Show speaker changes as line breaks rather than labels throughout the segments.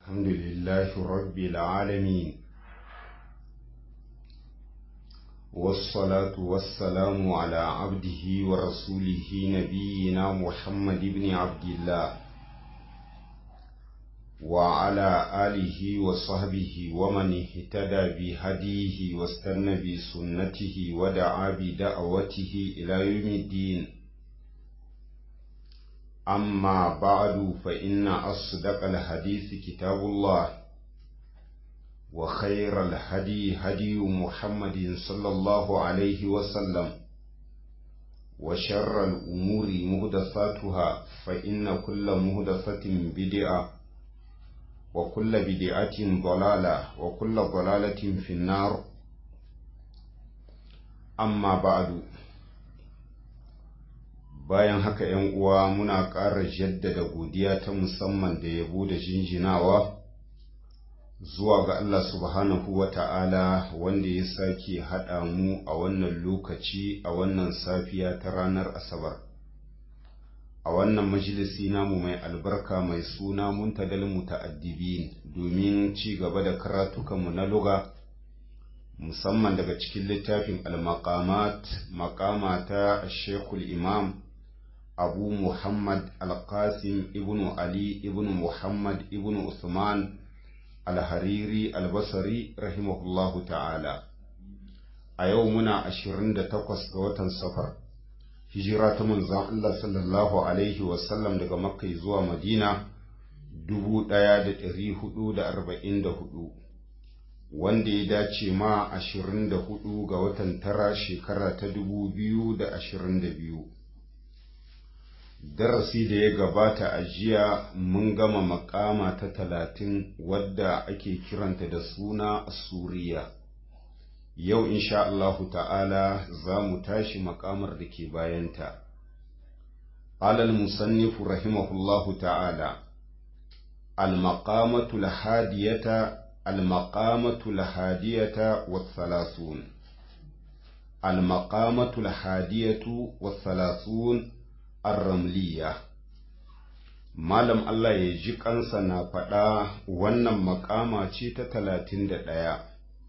الحمد لله رب العالمين والصلاة والسلام على عبده ورسوله نبينا محمد بن عبد الله وعلى آله وصحبه ومن اهتدى بهديه واستنى بسنته ودعا بدعوته إلى يوم الدين أما بعد فإن أصدق الحديث كتاب الله وخير الهدي هدي محمد صلى الله عليه وسلم وشر الأمور مهدثاتها فإن كل مهدثة بدعة وكل بدعة ضلالة وكل ضلالة في النار أما بعد bayan haka ‘yan uwa muna ƙara jaddada godiya ta musamman da yabo da jinjinawa zuwa ga Allah subhanahu wa ta'ala wanda ya sake haɗa mu a wannan lokaci a wannan safiya ta ranar Asabar. A wannan majalisi namu mai albarka mai suna muntadal muta'addibin domin ci gaba da karatukanmu na luga musamman daga cikin littafin al-maqamat maqama ta Sheikhul Imam abu muhammad alqasim ibnu ali ibnu muhammad ibnu usman alhariri albasari rahimahullahu ta'ala a yau muna ashirin da takwas ga watan safar hijira ta manzon Allah sallallahu alaihi wasallam daga makka zuwa madina dubu ɗaya da ɗari hudu da arba'in da hudu wanda ya dace ma ashirin da hudu ga watan tara shekara ta dubu biyu da ashirin da biyu darasi da ya gabata a jiya mun gama makama ta talatin wadda ake kiranta da suna suriya yau insha Allahu ta'ala za mu tashi makamar da ke bayanta alal musannifu rahimahullahu ta'ala al-maqamatu al-hadiyata al-maqamatu al-hadiyata was-salasun al-maqamatu al-hadiyatu was-salasun arramliya malam Allah ya ji kansa na faɗa wannan makama ce ta talatin da ɗaya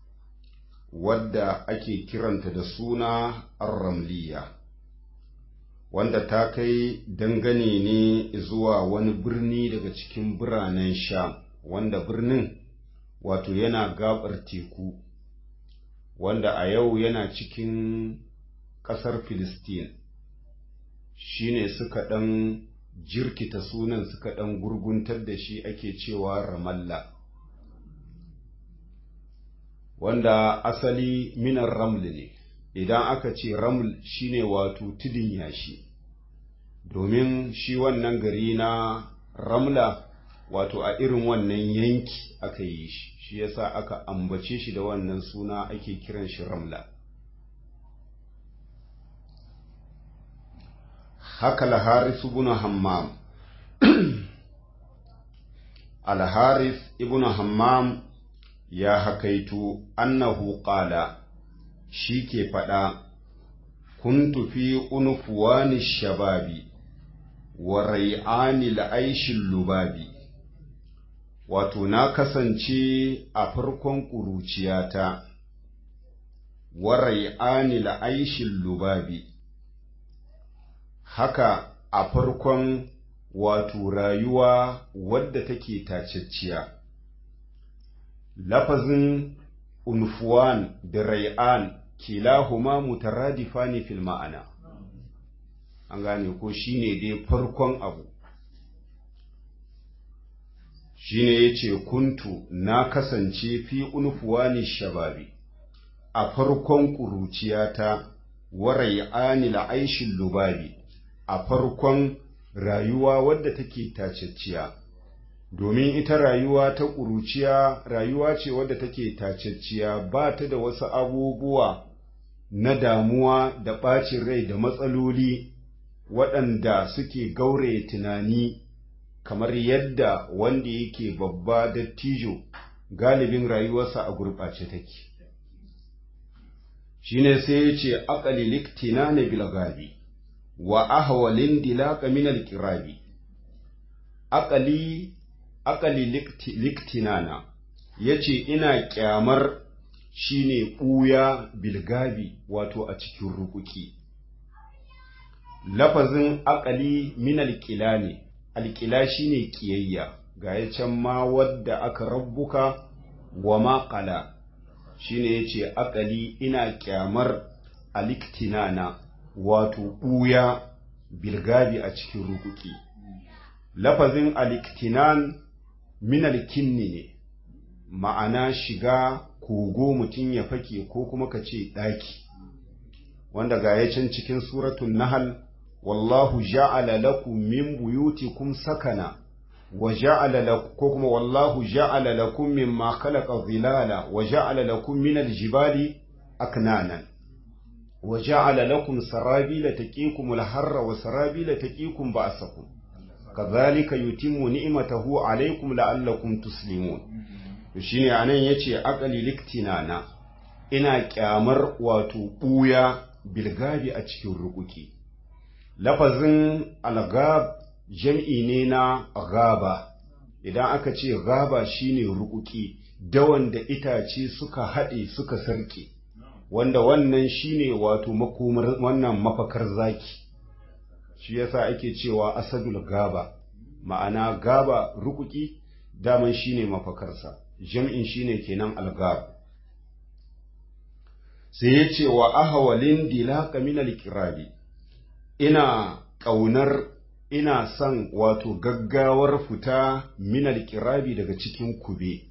wadda ake kiranta da suna arramliya wanda ta kai dangane ne zuwa wani birni daga cikin biranen sham wanda birnin wato yana gabar teku wanda a yau yana cikin ƙasar filistin shine suka ɗan jirkita sunan suka ɗan gurguntar da shi ake cewa ramalla wanda asali minan raml ne idan aka ce raml shine wato tudun yashi domin shi wannan gari na ramla wato a irin wannan yanki aka yi shi shi yasa aka ambace shi da wannan suna ake kiran shi ramla haka al-haris ibn hammam al-haris ibn hammam ya hakaitu annahu qala shi ke faɗa kuntu fi unfuwani shababi wa rai'ani la'aishin lubabi wato na kasance a farkon ƙuruciyata wa rai'ani la'aishin lubabi haka a farkon wato rayuwa wadda take tacecciya lafazin unfuwan da rai'an kilahuma mutaradifani fil ma'ana an gane ko shine dai farkon abu shine yace kuntu na kasance fi unfuwani shababi a farkon ƙuruciyata wa rai'ani la'aishin lubabi a farkon rayuwa wadda take tacecciya domin ita rayuwa ta ƙuruciya rayuwa ce wadda take tacecciya ba ta da wasu abubuwa na damuwa da ɓacin rai da matsaloli waɗanda suke gauraye tunani kamar yadda wanda yake babba dattijo galibin rayuwarsa a gurɓace take shine sai ya ce aƙali liktina na bilgabi wa ahwalin dilaka min alqirabi aqali akali liktinana ya ce ina kyamar shine ɓuya bilgabi wato a cikin rukuki lafazin akali min alƙila ne alƙila shine ƙiyayya ga ya can ma wadda aka rabbuka wa maƙala shine ya ce akali ina kyamar aliktinana wato ɓuya bilgabi a cikin rukuki lafazin aliktinan min alkinni ne ma'ana shiga kogo mutum ya fake ko kuma ka ce ɗaki wanda ga ya can cikin suratun nahal wallahu ja'ala lakum min buyutikum sakana wa ja'ala lakum ko kuma wallahu ja'ala lakum mimma khalaqa dhilala wa ja'ala lakum min aljibali aknanan wa ja'ala lakum sarabila taqikum alharra wa sarabila taqikum ba'sakum kadhalika yutimmu ni'matahu alaykum la'allakum tuslimun to shine anan yace aqali liktinana ina kyamar wato buya bilgabi a cikin rukuki lafazin algab jam'i ne na gaba idan aka ce gaba shine rukuki dawan da itace suka haɗe suka sarke wanda wannan shine wato makomar wannan mafakar zaki shi yasa ake cewa asadul gaba ma'ana gaba rukuki daman shine mafakarsa jam'in shine kenan algab sai ya ce wa ahawalin dilaka min alkirabi ina ƙaunar ina son wato gaggawar fita min alkirabi daga cikin kube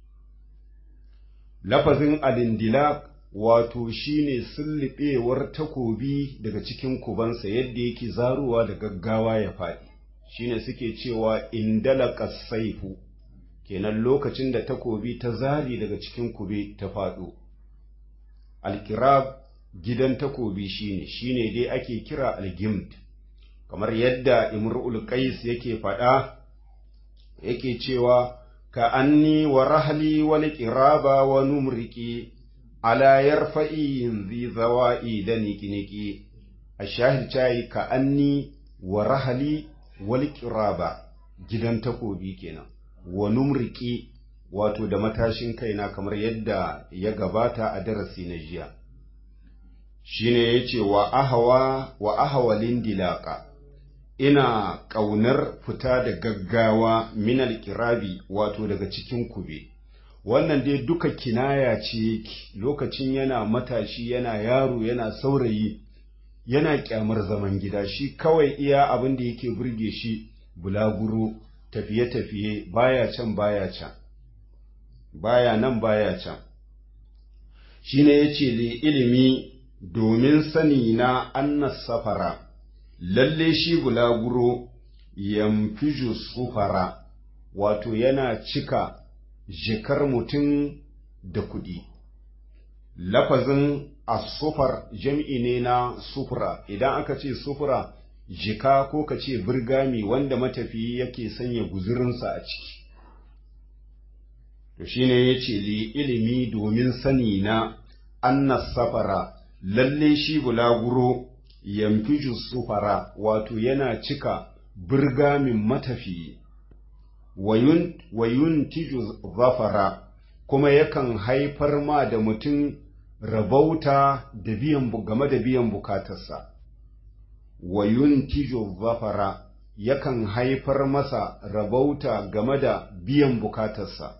lafazin alindilak wato shine sullubewar takobi daga cikin kubansa yadda yake zaruwa da gaggawa ya faɗi shine suke cewa indalaka saifu kenan lokacin da takobi ta zari daga cikin kube ta faɗo alkirab gidan takobi shine shine dai ake kira algimd kamar yadda imrul qais yake faɗa yake cewa ka anni wa rahli wal qiraba wa numriki ala yarfa'i zi zawa'i da niki-niki a shahid cayi ka anni wa rahali wal qiraba gidan takobi kenan wa numriki wato da matashin kaina kamar yadda ya gabata a darasi na jiya shine yace wa ahawa wa ahawalin dilaka ina ƙaunar fita da gaggawa minal kirabi wato daga cikin kube wannan dai duka kinaya ce lokacin yana matashi yana yaro yana saurayi yana kyamar zaman gida shi kawai iya abin da yake burge shi bulaguro tafiye-tafiye baya can baya can baya nan baya can shine yace li ilimi domin sani na annas safara lalle shi bulaguro yamfiju sufara wato yana cika jikar mutum da kuɗi lafazin asufar jam'i ne na sufura idan aka ce sufura jika ko ka ce birgami wanda matafiyi yake sanya guzurinsa a ciki to shine ya ce li ilimi domin sani na annas safara lalle shi bulaguro yamfiju sufara wato yana cika birgamin matafiyi wayun tiju zafara kuma yakan haifar ma da mutum rabauta da biyan game da biyan bukatarsa wayun tiju zafara yakan haifar masa rabauta game da biyan bukatarsa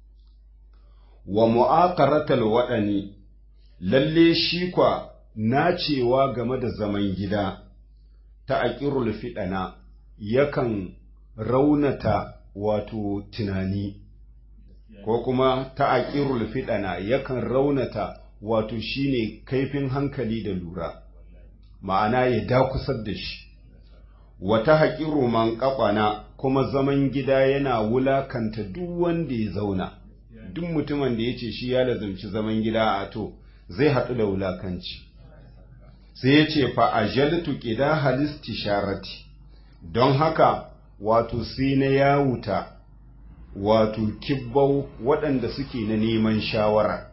wa mu'aqaratal waɗani lalle shi kwa nacewa game da zaman gida ta aƙirul fiɗana yakan raunata wato tunani ko kuma ta aƙirul fiɗana yakan raunata wato shine kaifin hankali da lura ma'ana ya dakusar da shi wata haƙiru man ƙaƙwana kuma zaman gida yana wulakanta duk wanda ya zauna duk mutumin da ya ce shi ya lazumci zaman gida a to zai haɗu da wulakanci sai ya ce fa ajaltu ƙida halisti sharati don haka wato sai na yawuta wato kibbau waɗanda suke na neman shawara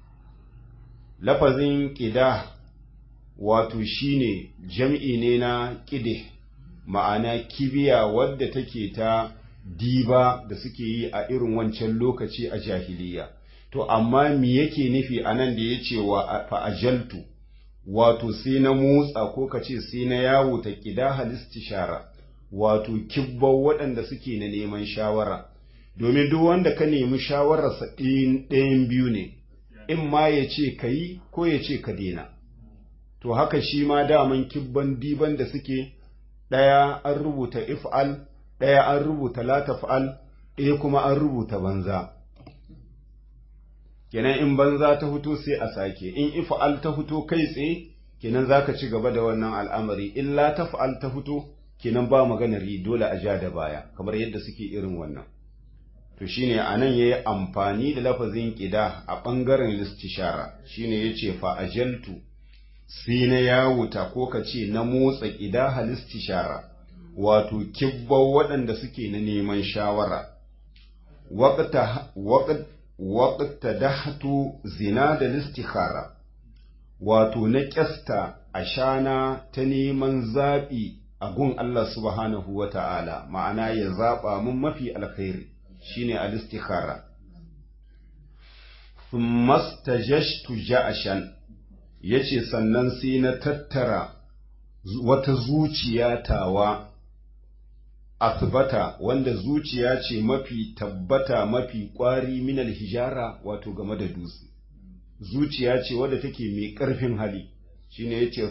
lafazin ƙida wato shine jam'i ne na ƙide ma'ana kibiya wadda take ta diba da suke yi a irin wancan lokaci a jahiliya to amma me yake nufi a nan da ya ce wa fa'ajaltu wato sai na motsa ko ka ce sai na yawo ta ƙida halistishara wato kibbau waɗanda suke na neman shawara domin duk wanda ka nemi shawararsa ɗayan biyu ne in ma ya ce ka yi ko ya ce ka daina to haka shi ma daman kibban diban da suke ɗaya an rubuta if'al ɗaya an rubuta la taf'al ɗaya kuma an rubuta banza kenan in banza ta fito sai a sake in if'al ta fito kai tsaye kenan zaka ci gaba da wannan al'amari in la taf'al ta fito kenan ba maganar yi dole a ja da baya kamar yadda suke irin wannan to shine anan yayi amfani da lafazin qida a bangaren listishara shine yace fa ajaltu sai na yawuta ko ka ce na motsa qida halistishara wato kibbau waɗanda suke na neman shawara waqta dahtu zina da listikhara wato na ƙyasta ashana ta neman zaɓi a gun Allah subhanahu wa ta'ala ma'ana ya zaɓa mun mafi alkhairi shine al-istikhara mastajashtu ja'ashan yace sannan sai na tattara wata zuciya tawa asbata wanda zuciya ce mafi tabbata mafi kwari minal hijara wato game da dutse zuciya ce wadda take mai ƙarfin hali shine yace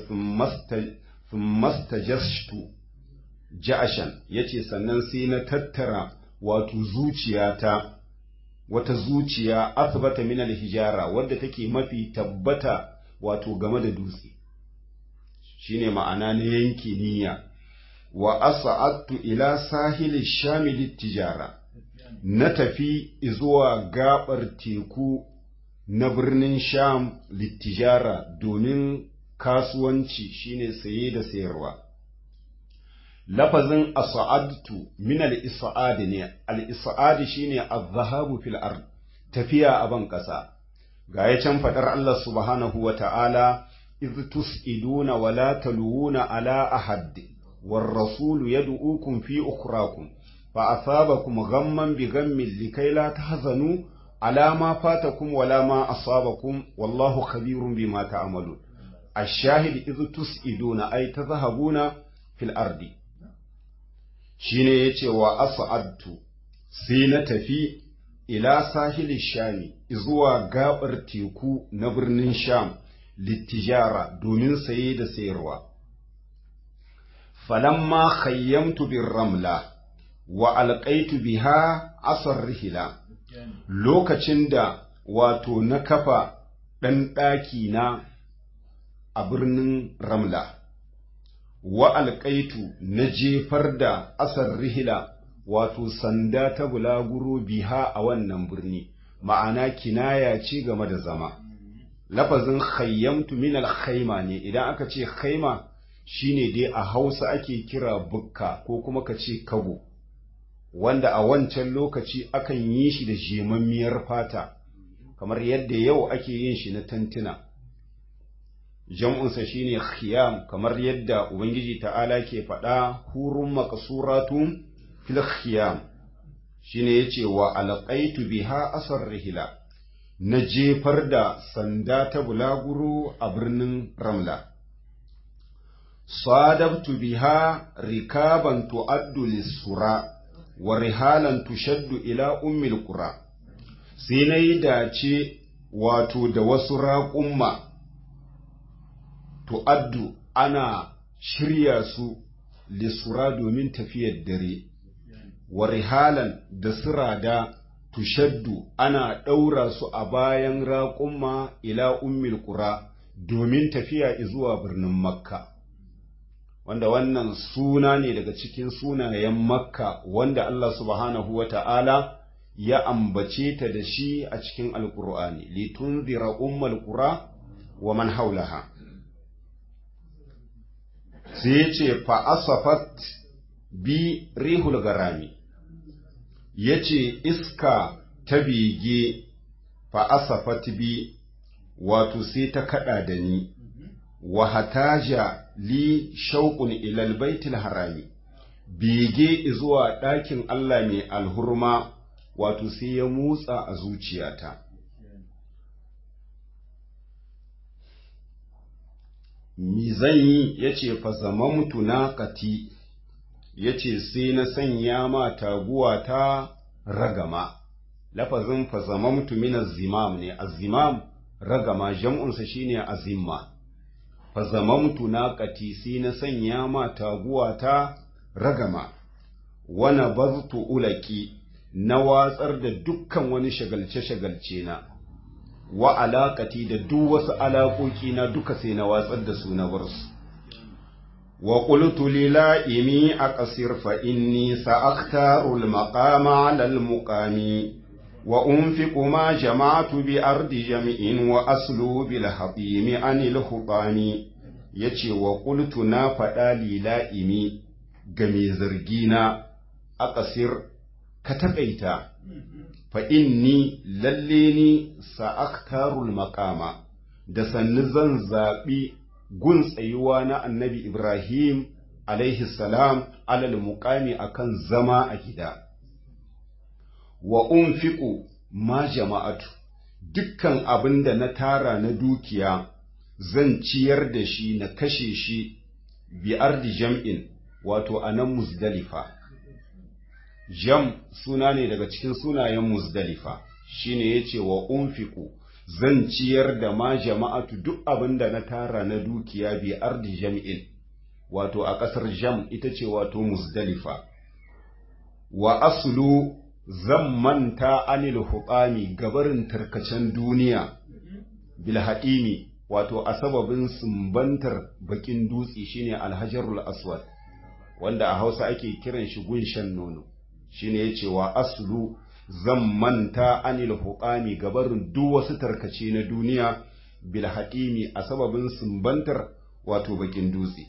mastajashtu ja'ashan yace sannan sai na tattara wato zuciyata wata zuciya asbata min hijara wadda take mafi tabbata wato game da dutse shine ma'ana na yanke niyya wa as'adtu ila sahil shamil tijara na tafi zuwa gabar teku na birnin sham littijara domin kasuwanci shine saye da sayarwa lafazin as'adtu min al-is'ad ne al-is'ad shine az-zahabu fil ard tafiya a ban kasa ga ya can fadar Allah subhanahu wa ta'ala iz tus'iduna wa la taluuna ala ahad war rasul yad'ukum fi ukhrakum fa asabakum ghamman bi ghammin likay la tahzanu ala ma fatakum wala ma asabakum wallahu khabirun bima ta'malun الشاهد إذ تسئدون أي تذهبون في الأرض shine yace wa as'adtu sai na tafi ila sahili shami zuwa gabar teku na birnin sham littijara domin saye da sayarwa falamma khayyamtu bir ramla wa alqaitu biha asar rihila lokacin da wato na kafa ɗan ɗaki na a birnin ramla wa alƙaitu na jefar da asar rihila wato sanda ta bulaguro biha a wannan birni ma'ana kinaya ce game da zama lafazin khayyamtu min al ne idan aka ce khaima shine dai a hausa ake kira bukka ko kuma ka ce kago wanda a wancan lokaci akan yi shi da jemammiyar fata kamar yadda yau ake yin shi na tantuna jam'unsa shine khiyam kamar yadda ubangiji ta'ala ke faɗa hurun maqsuratun fil khiyam shine yace wa alqaitu biha asar rihila na jefar da sanda ta bulaguro a birnin ramla sadabtu biha rikaban tu'addu lis-sura wa rihalan tushaddu ila ummil qura sai nayi dace wato da wasu raƙumma tu'addu ana shirya su lisura domin tafiyar dare wa rihalan da sirada tushaddu ana ɗaura su a bayan raƙumma ila ummil qura domin tafiya zuwa birnin makka wanda wannan suna ne daga cikin sunayen makka wanda Allah subhanahu wa ta'ala ya ambace ta da shi a cikin alƙur'ani litunzira ummal qura wa man haulaha sai ya ce fa'asafat bi rihul garami ya ce iska ta bege fa'asafat bi wato sai ta kaɗa da ni wa hataja li shauƙun ilal baitul harami bege zuwa ɗakin Allah mai alhurma wato sai ya motsa a zuciyata mi zan yi ya ce fa zamamtu na kati ya ce sai na sanya ma taguwa ta ragama lafazin fa zamamtu min azimam ne azimam ragama jam'unsa shine azimma fa zamamtu na kati sai na sanya ma taguwa ta ragama wana baztu ulaki na watsar da dukkan wani shagalce-shagalce na wa alaƙati da duk wasu alaƙoƙi na duka sai na watsar da su na bar su wa qultu lila'imi aqsir fa inni sa'aktaru al-maqama 'ala al-muqami wa unfiqu ma jama'tu bi ardi jami'in wa aslu bil hatimi anil hutami yace wa qultu na faɗa lila'imi ga mai zargina aqsir ka taƙaita fa inni lalle ni sa'aktarul maƙama da sannu zan zaɓi gun tsayuwa na annabi Ibrahim alaihi salam alal muƙami akan zama a gida wa unfiqu ma jama'atu dukkan abin da na tara na dukiya zan ciyar da shi na kashe shi bi ardi jam'in wato a nan muzdalifa jam suna ne daga cikin sunayen muzdalifa shine yace wa unfiqu zan ciyar da ma jama'atu duk abin da na tara na dukiya bi ardi jam'in wato a ƙasar jam ita ce wato muzdalifa wa aslu zan manta anil huqami gabarin tarkacen duniya bil haɗimi wato a sababin sumbantar bakin dutse shine alhajarul aswad wanda a hausa ake kiran shi gunshan nono shine yace wa aslu zan manta anil huqami gabarin duk wasu tarkace na duniya bil haɗimi a sababin sumbantar wato bakin dutse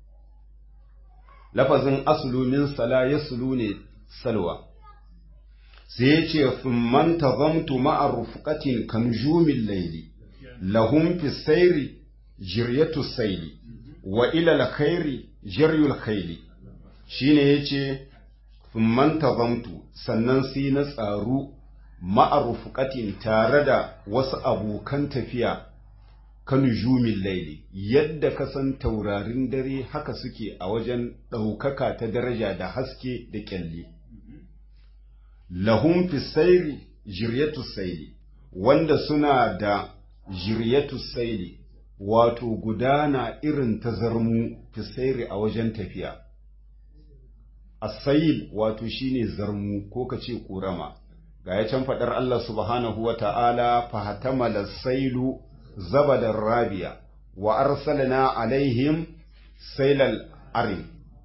lafazin aslu min sala yaslu ne salwa sai ya ce man tazamtu ma'a rufqatin kanjumin layli lahum fi sayri jiryatu sayli wa ila alkhairi jaryul khayli shine yace man tazamtu sannan sai na tsaru ma'a rufqatin tare da wasu abokan tafiya kanujumin laili yadda ka san taurarin dare haka suke a wajen ɗaukaka ta daraja da haske da ƙyalli. lahum fi sairi jiryatu saili wanda suna da jiryatu saili wato gudana irin ta zarmu fi sairi a wajen tafiya asail wato shine zarmu ko ka ce ƙorama ga ya can faɗar Allah subhanahu wa ta'ala fahatamala sailu zabadar rabiya wa arsalna alaihim sailal arim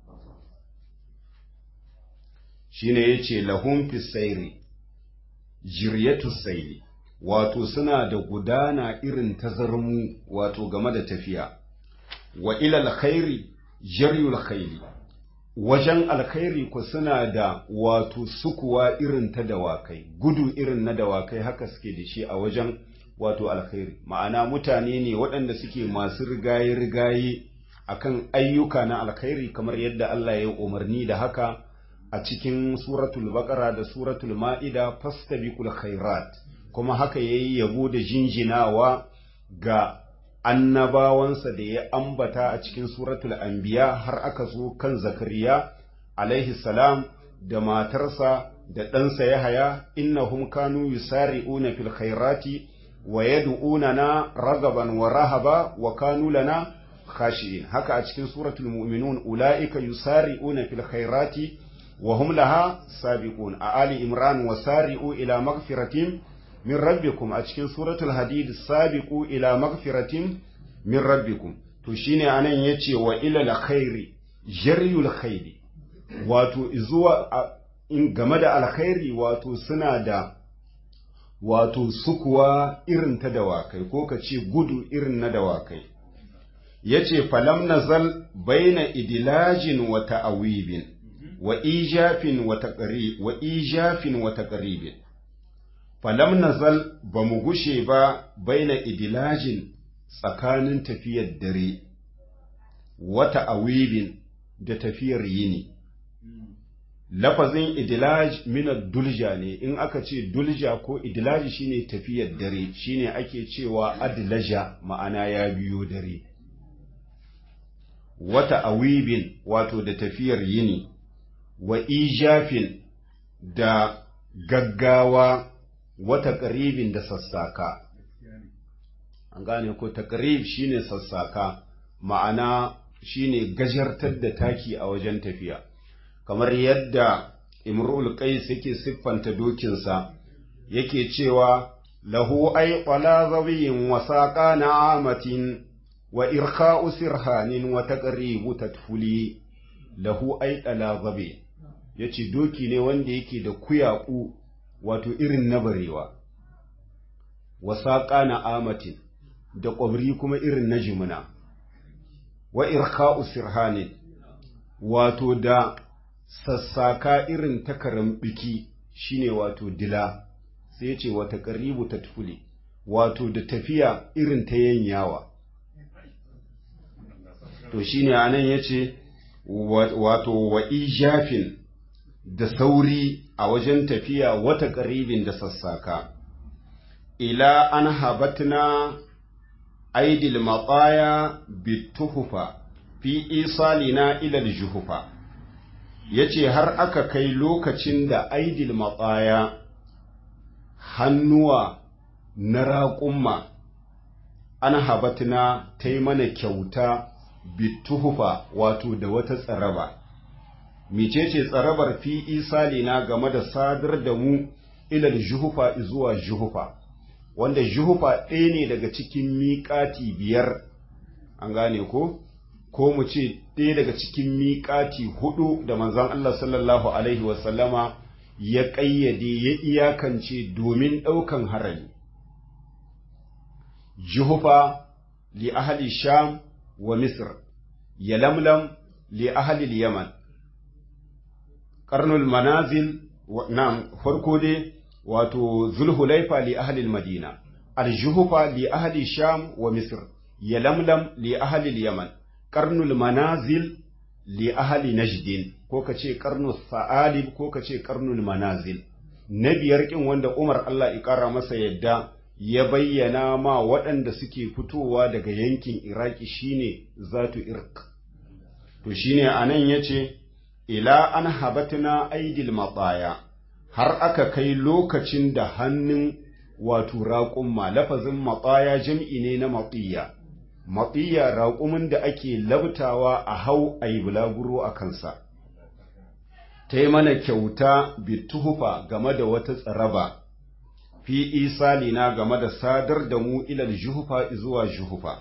shine yace lahum fi sayri jiryatu sayli wato suna da gudana irin tazarmu wato game da tafiya wa ila alkhairi jaryul khayli wajen alkhairi ku suna da wato sukuwa irin ta dawakai gudu irin na dawakai haka suke da shi a wajen wato alkhairi ma'ana mutane ne waɗanda suke masu rigaye-rigaye akan ayyuka na alkhairi kamar yadda Allah ya yi umarni da haka a cikin suratul baqara da suratul ma'ida fastabiqul khairat kuma haka yayi yabo da jinjinawa ga annabawansa da ya ambata a cikin suratul anbiya har aka zo kan zakariya alaihi salam da matarsa da ɗansa yahaya innahum kanu yusari'una fil khairati wa yad'unana ragaban wa rahaba wa kanu lana khashi'in haka a cikin suratul mu'minun ulaika yusari'una fil khairati wa hum laha sabiqun a ali imran wa sari'u ila maghfiratin min rabbikum a cikin suratul hadid sabiqu ila maghfiratin min rabbikum to shine anan yace wa ila alkhairi jaryul khairi wato zuwa in game da alkhairi wato suna da wato sukuwa irin ta dawakai ko ka ce gudu irin na dawakai ya ce falam nazal baina idilajin wa ta'awibin wa ijafin wa wa ijafin wa taqribin falam nazal ba mu gushe ba baina idilajin tsakanin tafiyar dare wa ta'awibin da tafiyar yini lafazin idilaj min dulja ne in aka ce dulja ko idilaj shine tafiyar dare shine ake cewa adlaja ma'ana ya biyo dare wata awibin wato da tafiyar yini wa ijafin da gaggawa wata ƙaribin da sassaka an gane ko taƙarib shine sassaka ma'ana shine gajartar da taki a wajen tafiya kamar yadda imrul qais yake siffanta dokinsa yake cewa lahu ay qala zawiyin wa saqa na'amatin wa irkha'u sirhanin wa taqribu tatfuli lahu ay qala zabi yace doki ne wanda yake da kuyaku wato irin na barewa wa saqa na'amatin da ƙwabri kuma irin na jimina wa irkha'u sirhanin wato da sassaka irin takarar biki shine wato dila sai ya ce wata ƙaribu ta tufule wato da tafiya irin ta yanyawa to shine anan ya ce wato wa ijafin da sauri a wajen tafiya wata ƙaribin da sassaka ila an habatna aidil matsaya bituhufa fi isalina ilal juhufa yace har aka kai lokacin da aidil matsaya hannuwa na raƙumma an habatna ta yi mana kyauta bituhufa wato da wata tsaraba micece tsarabar fi isalina game da sadar da mu ilal juhufa zuwa juhufa wanda juhufa ɗaya ne daga cikin miƙati biyar an gane ko ko mu ce ɗaya daga cikin miƙati hudu da manzon Allah sallallahu alaihi wasallama ya ƙayyade ya iyakance domin ɗaukan harami juhufa li ahli sham wa misr yalamlam li ahli yaman qarnul manazil na farko dai wato zulhulaifa li ahli madina aljuhufa li ahli sham wa misr yalamlam li ahli yaman qarnul manazil li ahli najdin ko kace qarnus sa'alib ko kace qarnul manazil na biyar kin wanda Umar Allah ya kara masa yadda ya bayyana ma waɗanda suke fitowa daga yankin Iraki shine zatu irq to shine anan yace ila an habatna aidil mataya har aka kai lokacin da hannun wato raƙumma lafazin matsaya jam'i ne na matsiya matsiya raƙumin da ake labtawa a hau a yi bulaguro a kansa ta yi mana kyauta bituhufa game da wata tsaraba fi isalina game da sadar da mu ilal juhufa zuwa juhufa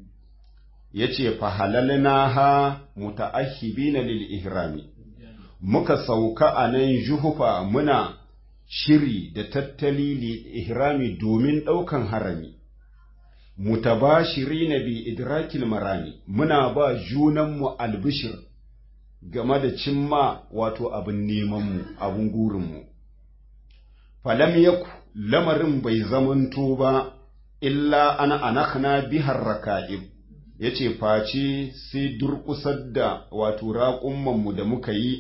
ya ce fahalalna ha muta'ahibina lil ihrami muka sauka a nan juhufa muna shiri da tattali li ihrami domin ɗaukan harami mutabashiri na bi idrakil marami muna ba junanmu albishir game da cimma wato abin nemanmu abin gurinmu falam yaku lamarin bai zamanto ba illa ana anakna bihar raka'ib yace face sai durƙusar da wato raƙummanmu da muka yi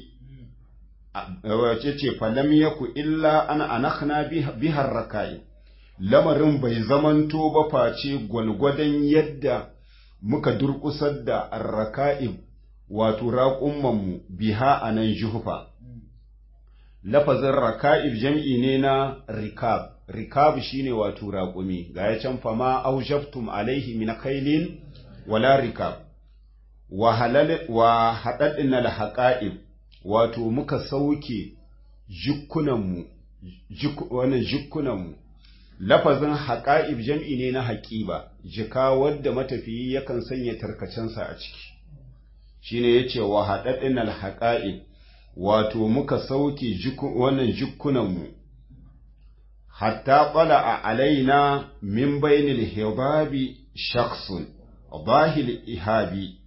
wace ce falam yaku illa an anakhna bihar rakai lamarin bai zamanto ba face gwalgwadon yadda muka durƙusar da arraka'ib wato raƙummanmu biha a nan juhufa lafazin raka'ib jam'i ne na rikab rikab shine wato raƙumi ga ya can fama aujaftum alaihi min kailin wala rikab wa halal wa haɗaɗin al wato muka sauke jikkunanmu wannan jikkunanmu lafazin haƙa'ib jam'i ne na haƙiba jika wadda matafiyi yakan sanya tarkacensa a ciki shine yace wa haɗaɗin alhaƙa'ib wato muka sauke wannan jikkunanmu hatta ƙwala a alaina min bainil hibabi shaksun bahil ihabi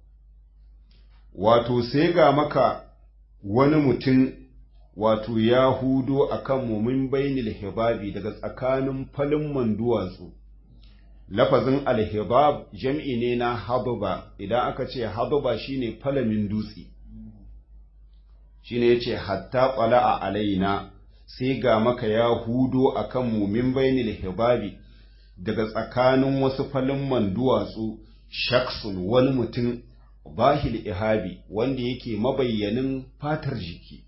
wato sai ga maka wani mutum wato ya hudo a kan min bainil hibabi daga tsakanin falin duwatsu lafazin alhibab jam'i ne na hababa idan aka ce hababa shine falamin dutse shine yace hatta qala'a alaina sai ga maka ya hudo akan mu min bainil hibabi daga tsakanin wasu falin duwatsu shaksun wani mutum bahil ihabi wanda yake mabayyanin fatar jiki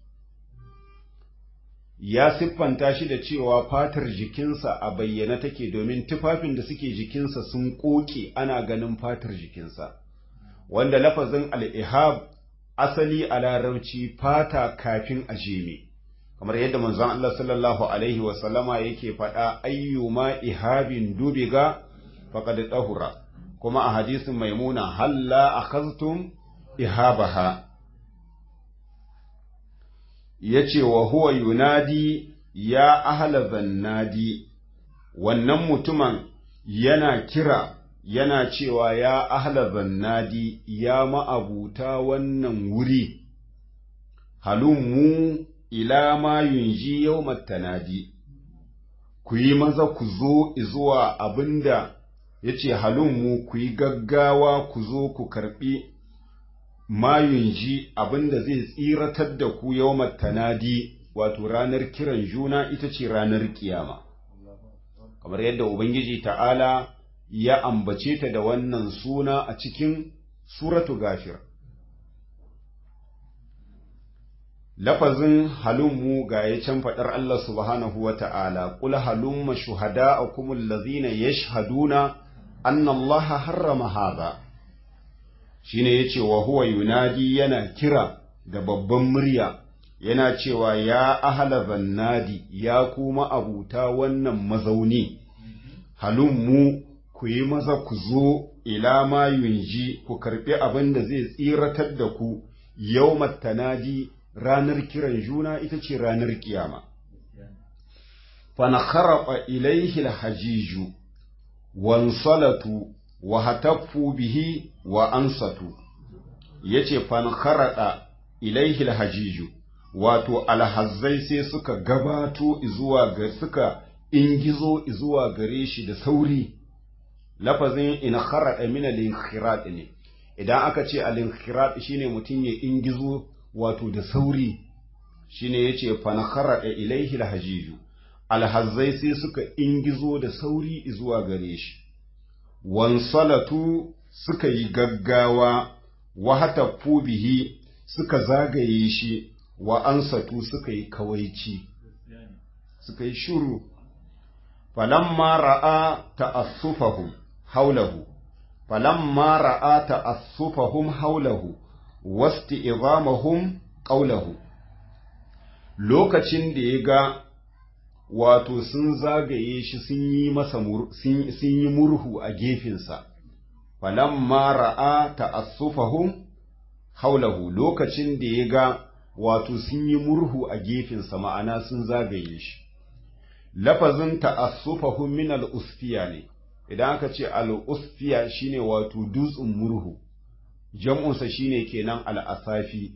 ya siffanta shi da cewa fatar jikinsa a bayyana take domin tufafin da suke jikinsa sun koke ana ganin fatar jikinsa wanda lafazin al'ihab asali a larabci fata kafin a jeme kamar yadda manzon Allah sallallahu alaihi wasallama yake faɗa ayyuma ihabin dubiga faqad tahura kuma a hadisin maimuna halla akhaztum ihabaha yace wa huwa yunadi ya ahla zannadi wannan mutumin yana kira yana cewa ya ahla zannadi ya ma'abuta wannan wuri halummu ila ma yunji yawmat tanadi ku yi maza ku zo zuwa abinda yace halummu ku yi gaggawa ku zo ku karbi ma yunji abinda zai tsiratar da ku yawmat tanadi wato ranar kiran juna ita ce ranar kiyama kamar yadda ubangiji ta'ala ya ambace ta da wannan suna a cikin suratu gafir lafazin halummu ga ya can faɗar Allah subhanahu wa ta'ala, ƙul halumma shuhada a kumul lazina ya shahaduna an Allah harrama haza, shi ne ya ce wa huwa yunadi yana kira da babban murya, yana cewa ya ahala zannadi ya kuma abuta wannan mazauni, halummu ku yi maza ku zo ila ma yunji ku karɓi abin da zai tsiratar da ku yau tanadi ranar kiran juna ita ce ranar kiyama. Fanakharaba ilaihi alhajiju, wansalatu wa hataffu bihi wa ansatu, yace fanakharada ilaihi alhajiju, wato alhazzai sai suka gabato zuwa ga suka ingizo zuwa gare shi da sauri, lafazin in kharada min al ne, idan aka ce al shine mutum ya ingizo wato da sauri shine yace fanakara da ilaihi alhajiju alhazzai sai suka ingizo da sauri zuwa gare shi wansalatu suka yi gaggawa wa hatafu bihi suka zagaye shi wa ansatu suka yi kawaici suka yi shuru falamma ra'a ta'assufahum haulahu falamma ra'a ta'assufahum haulahu wasti izamahum qawlahu lokacin da ya ga wato sun zagaye shi sun yi masa sun yi murhu a gefensa falamma ra'a ta'assufahum haulahu lokacin da ya ga wato sun yi murhu a gefensa ma'ana sun zagaye shi lafazin ta'assufahum min al-usfiya ne idan aka ce al-usfiya shine wato dutsen murhu jam'unsa shine kenan al'asafi,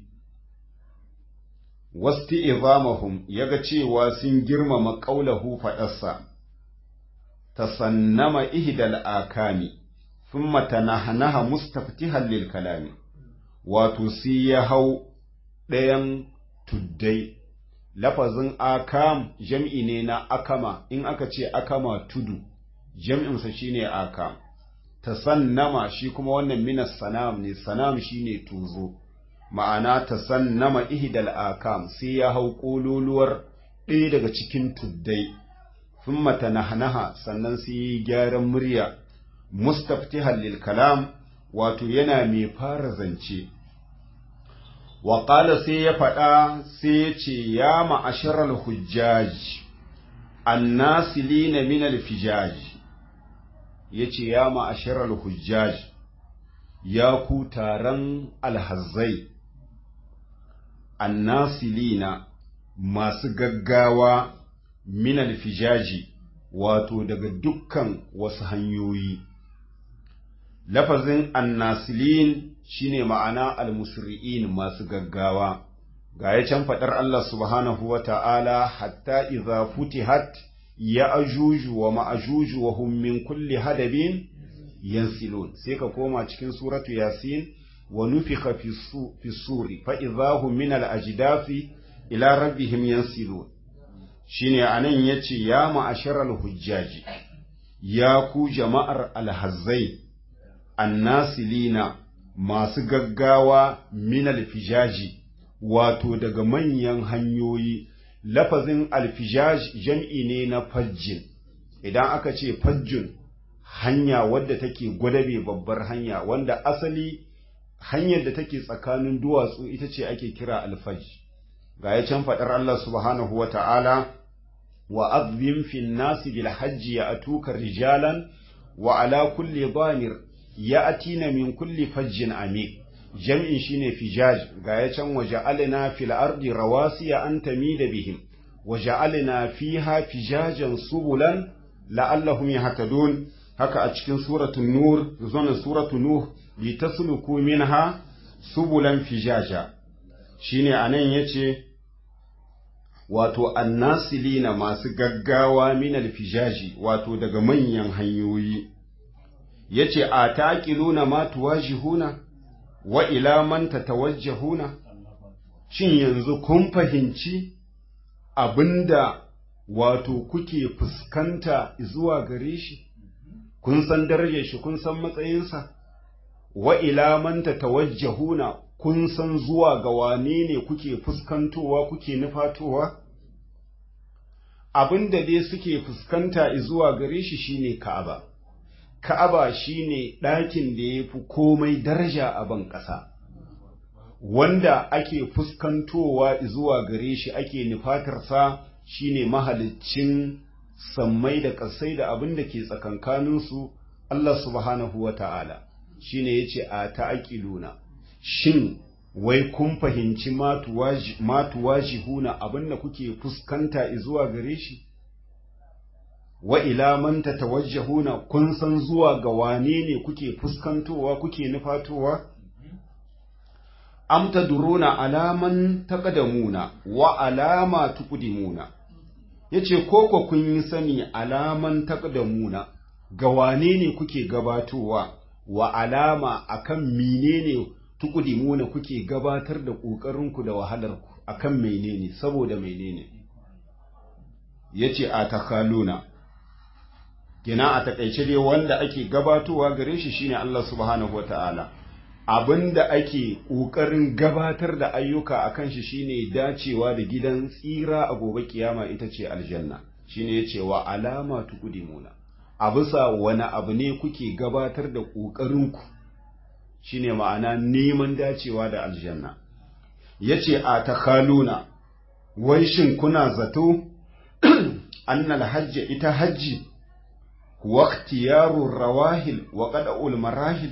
wasti izamahum ya ga cewa sun girmama ƙaulahu faɗarsa, ta sannama ihdal akami, sun matanahanaha mustaftihan lil kalami, wato sai ya hau ɗayan tuddai, lafazin akam jam'i ne na akama, in aka ce akama tudu, jam'insa shine akam. tasannama shi kuma wannan minas sanam ne sanam shine tuzo ma'ana tasannama ihdal akam sai ya hau kololuwar ɗaya daga cikin tuddai thumma tanahnaha sannan sai yi gyaran murya mustaftihan lil kalam wato yana mai fara zance wa qala sai ya faɗa sai ya ce ya ma'asharal hujjaj annasilina min al fijaj ya ce ya ma'ashirar hujjaj ya ku taron alhazzai annasilina masu gaggawa minal fijaji wato daga dukkan wasu hanyoyi lafazin annasilin shine ma'ana almusri'in masu gaggawa ga ya can faɗar Allah subhanahu wa ta'ala hatta iza futihat ya ajuju wa ma'ajuju wa hum min kulli hadabin yansilun sai ka koma cikin suratu yasin wa nufika fi suri fa idahum min al ajdafi ila rabbihim yansilun shine anan yace ya ma'asharal hujjaji ya ku jama'ar alhazzai annasilina masu gaggawa min alfijaji wato daga manyan hanyoyi lafazin alfijaj jam'i ne na fajjin idan aka ce fajjin hanya wadda take gwadabe babbar hanya wanda asali hanyar da take tsakanin duwatsu ita ce ake kira alfaj ga ya can faɗar Allah subhanahu wa ta'ala wa azbin fin nasi bil hajji ya atuka rijalan wa ala kulli damir ya atina min kulli fajjin amik jam'in shine fijaj ga ya can waje alina fil ardi rawasiya an tamida bihim waje alina fiha fijajan subulan la'allahum yahtadun haka a cikin suratul nur zuwa suratul nuh litasluku minha subulan fijaja shine anan yace wato annasilina masu gaggawa minal fijaji wato daga manyan hanyoyi yace a taqiluna ma tuwajihuna wa ila man tatawajjahuna shin yanzu kun fahimci abinda wato kuke fuskanta zuwa gare shi kun san darajar shi kun san matsayinsa wa ila man tatawajjahuna kun san zuwa ga wane ne kuke fuskantowa kuke nufatowa abin da dai suke fuskanta zuwa gare shi shine Ka'aba Ka'aba shine ɗakin da ya fi komai daraja a ban ƙasa wanda ake fuskantowa zuwa gare shi ake nufatarsa shine mahaliccin sammai da ƙasai da abin da ke tsakankaninsu Allah subhanahu wa ta'ala shine yace a ta'aqiluna shin wai kun fahimci matuwaji huna abin da kuke fuskanta zuwa gare shi wa ila man tatawajjahuna kun san zuwa ga wane ne kuke fuskantowa kuke nufatowa am taduruna alaman taqadamuna wa alama tuqdimuna yace koko kun yi sani alaman taqadamuna ga wane ne kuke gabatowa wa alama akan menene tukudimuna kuke gabatar da ƙoƙarinku da wahalarku akan menene saboda menene yace a takaluna kina a takaice dai wanda ake gabatowa gare shi shine Allah subhanahu wataala abinda ake ƙoƙarin gabatar da ayyuka akan shi shine dacewa da gidan tsira a gobe kiyama ita ce aljanna shine yace wa alama tukudimuna a bisa wani abu ne kuke gabatar da ƙoƙarinku shine ma'ana neman dacewa da aljanna yace a takaluna wai shin kuna zato annal hajji ita hajji huwa ikhtiyarur rawahil wa qada'ul marahil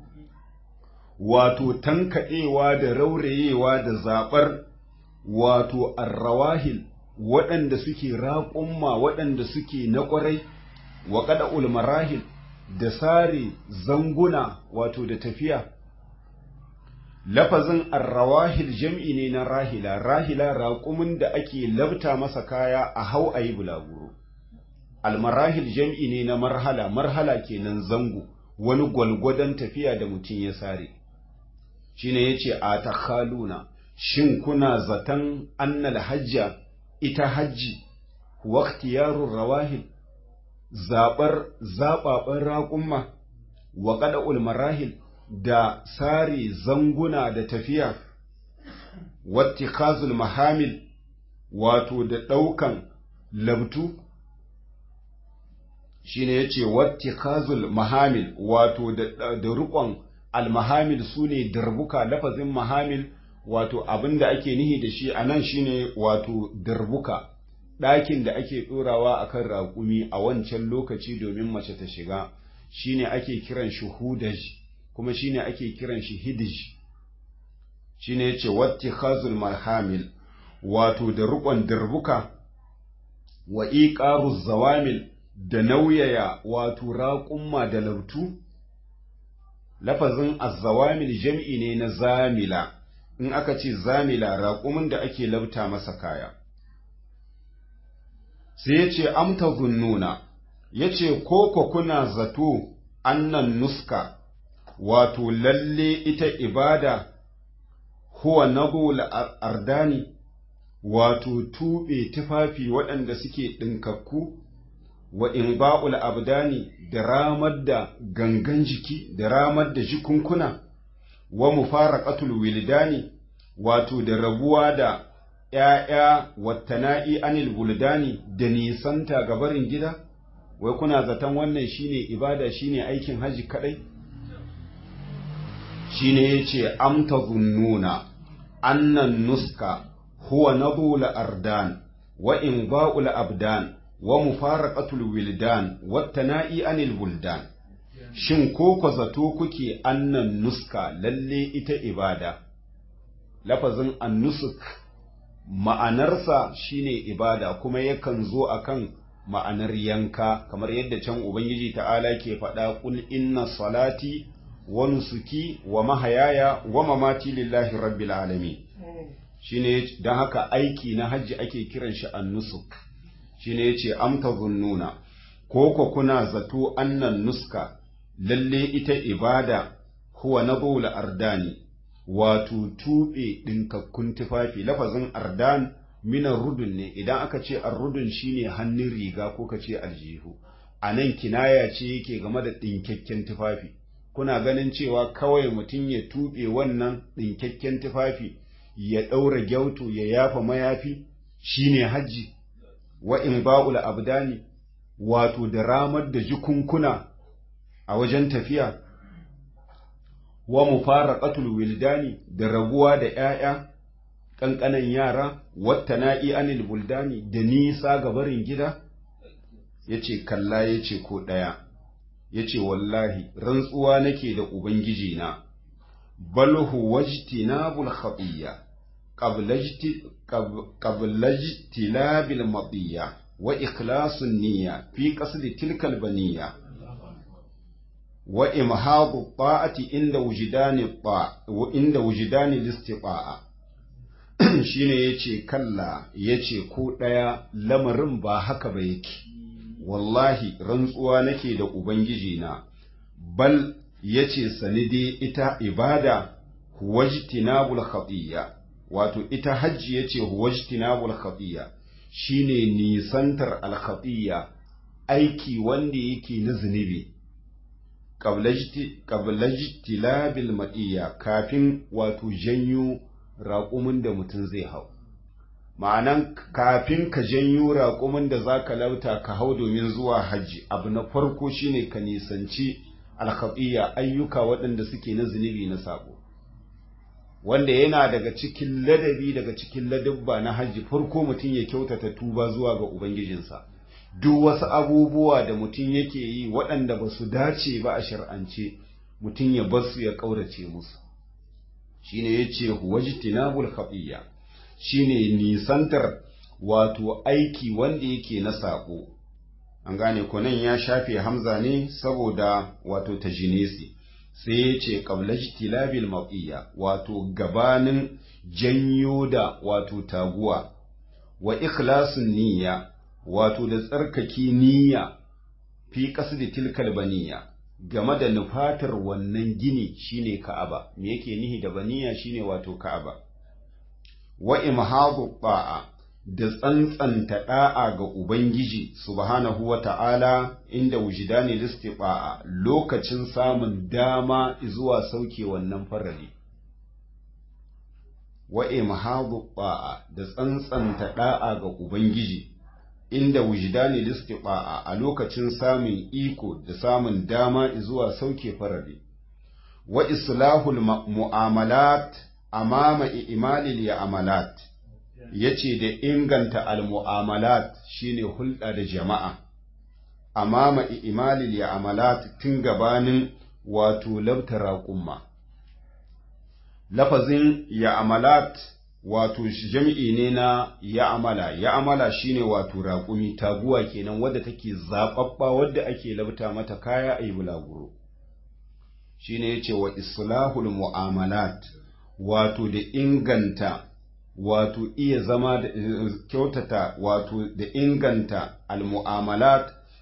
wato tankaɗewa da raurayewa da zaɓar wato arrawahil waɗanda suke raƙumma waɗanda suke na ƙwarai wa qada'ul marahil da sare zanguna wato da tafiya lafazin arrawahil jam'i ne na rahila rahila raƙumin da ake labta masa kaya a hau a yi bulaguro almarahil jam'i ne na marhala marhala kenan zango wani gwalgwadon tafiya da mutum ya sare shine yace a takhaluna shin kuna zaton annal hajja ita hajji waqtiyarur rawahil zaɓar zaɓaɓen raƙumma wa ƙada'ul marahil da sare zanguna da tafiya wattikazul mahamil wato da ɗaukan labtu shine yace wattikazul mahamil wato da da riƙon almahamil sune darbuka lafazin mahamil wato abinda ake nihi da shi anan shine wato darbuka ɗakin da ake ɗorawa a kan raƙumi a wancan lokaci domin mace ta shiga shine ake kiran shi hudaj kuma shine ake kiran shi hidij shine yace watti khazul marhamil wato da riƙon darbuka wa iqaru zawamil da nauyaya wato raƙumma da lautu lafazin azzawamil jam'i ne na zamila in aka ce zamila raƙumin da ake labta masa kaya sai ya ce amta zunnuna ya ce koko kuna zato annan nuska wato lalle ita ibada huwa nabul ardani wato tuɓe tufafi waɗanda suke ɗinkakku wa in ba'ul abdani da ramar da gangan jiki da ramar da jikunkuna wa mufaraqatul wildani wato da rabuwa da ‘ya'ya wattana'i anil buldani da nisanta gabarin gida wai kuna zaton wannan shine ibada shine aikin haji kadai shine yace amta zunnuna annan nuska huwa nadul ardan wa in ba'ul abdan wa mufaraqatul wildan wattana'i anil buldan shin ko ko zato kuke annan nuska lalle ita ibada lafazin annusuk ma'anarsa shine ibada kuma yakan zo akan ma'anar yanka kamar yadda can ubangiji ta'ala ke faɗa kul inna salati wa nusuki wa mahayaya wa mamati lillahi rabbil alamin shine dan haka aiki na hajji ake kiran shi annusuk shine yace amta zunnuna ko ko kuna zato annan nuska lalle ita ibada huwa nadul ardani wato tuɓe ɗinkakkun tufafi lafazin ardan minan rudun ne idan aka ce arrudun shine hannun riga ko ka ce aljihu a nan kinaya ce yake game da ɗinkakken tufafi kuna ganin cewa kawai mutum ya tuɓe wannan ɗinkakken tufafi ya ɗaura gyauto ya yafa mayafi shine hajji wa in ba'ul abdani wato da ramar da jikunkuna a wajen tafiya wa mufaraqatul wildani da rabuwa da ‘ya'ya, ƙanƙanan yara, wata na'i anil buldani da nisa ga barin gida? Ya ce, Kalla ya ce ko ɗaya, ya ce, Wallahi, rantsuwa nake da Ubangiji na, balhu wajti na bulhaɓiyya, ƙablajti labil maɓiyya, wa ikhlasun niyya fi ƙasdi tilkal baniyya. wa imhadu ta'ati inda wujidani ta inda wujidani listifa'a shine yace kalla yace ko daya lamarin ba haka ba yake wallahi rantsuwa nake da ubangiji na bal yace sanide ita ibada huwajtinabul khatiya wato ita hajji yace huwajtinabul khatiya shine nisantar al khatiya aiki wanda yake na zunubi ƙablajtilabil maɗiya kafin wato janyo raƙumin da mutum zai hau ma'anan kafin ka janyo raƙumin da za ka lauta ka hau domin zuwa hajji abu na farko shine ka nisanci alkhaɗiya ayyuka waɗanda suke na zunubi na sabo wanda yana daga cikin ladabi daga cikin ladabba na hajji farko mutum ya kyautata tuba zuwa ga ubangijinsa duk wasu abubuwa da mutum yake yi waɗanda ba su dace ba a shar'ance mutum ya bar su ya ƙaurace musu shine yace wajtinabul khafiya shine nisantar wato aiki wanda yake na sako an gane ko nan ya shafe hamza ne saboda wato tajinesi sai ya ce qablajtilabil maqiya wato gabanin janyo da wato taguwa wa ikhlasun niyya wato da tsarkake niyya fi qasdi tilkal baniya game da nufatar wannan gini shine Ka'aba me yake nihi da baniya shine wato Ka'aba wa imhadu ba'a da tsantsanta da'a ga Ubangiji subhanahu wa ta'ala inda wujidani listifa'a lokacin samun dama zuwa sauke wannan farali. Wa imhadu ba'a da tsantsanta da'a ga Ubangiji inda wujidani listifa'a a lokacin samun iko da samun dama zuwa sauke farali. Wa islahul mu'amalat amama imalil ya amalat. ya ce da inganta al-mu'amalat shine hulɗa da jama'a, amma imalil ya amalat tun gabanin wato labta raƙumma. Lafazin ya amalat wato jam'i ne na ya amala, ya amala shine wato raƙumi taguwa kenan wadda take zaɓaɓɓa wadda ake labta mata kaya a yi bulaguro. Shi ne ya ce wa islahul mu'amalat wato da inganta wato iya zama da kyautata wato da inganta almu'amalat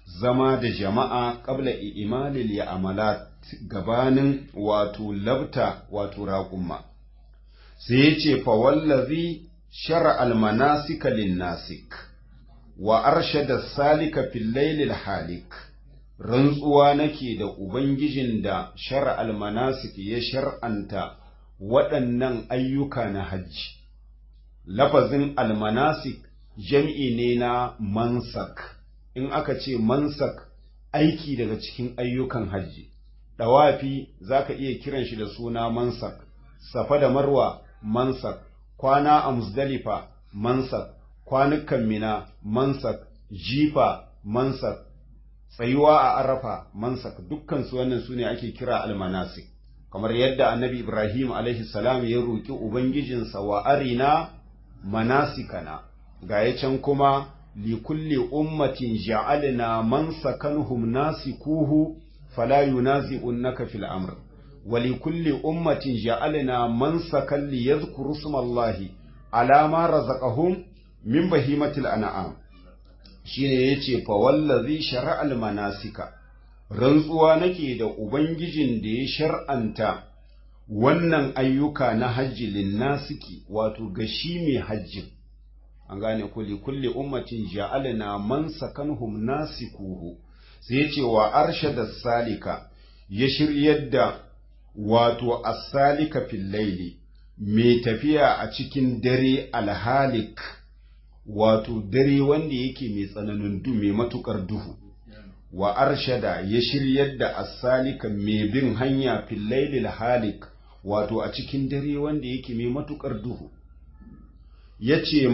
zama da jama'a qabla imalil ya amalat gabanin wato labta wato raƙumma sai ya ce fa wallazi shara almanasika linnasik wa arshada salika fil lailil halik rantsuwa nake da ubangijin da shara almanasik ya shar'anta waɗannan ayyuka na hajji lafazin almanasik jam'i ne na mansak in aka ce mansak aiki daga cikin ayyukan hajji ɗawafi za ka iya kiran shi da suna mansak safa da marwa mansak kwana a musdalifa mansak kwanukan mina mansak jifa mansak tsayuwa a arafa mansak dukkan su wannan su ne ake kira almanasik kamar yadda annabi ibrahim alaihi salam ya roƙi ubangijinsa wa arina manasikana ga ya can kuma likulli ummatin ja'alna mansakanhum nasikuhu fala yunazi'unnaka fil amr wa likulli ummatin ja'alna mansakan liyadhkuru ismallahi ala ma razaqahum min bahimatil an'am shine yace fa wallazi shara'al manasika rantsuwa nake da ubangijin da ya shar'anta wannan ayyuka na hajji linnasiki wato ga shi mai hajjin an gane kulli kulli ummatin ja'alna man sakanhum nasikuhu sai yace wa arshada salika ya shiryar da wato as-salika fil laili mai tafiya a cikin dare alhalik wato dare wanda yake mai tsananin du mai matukar duhu wa arshada ya shiryar da as-salika mai bin hanya fil laili halik wato a cikin dare wanda yake mai matukar duhu ya ce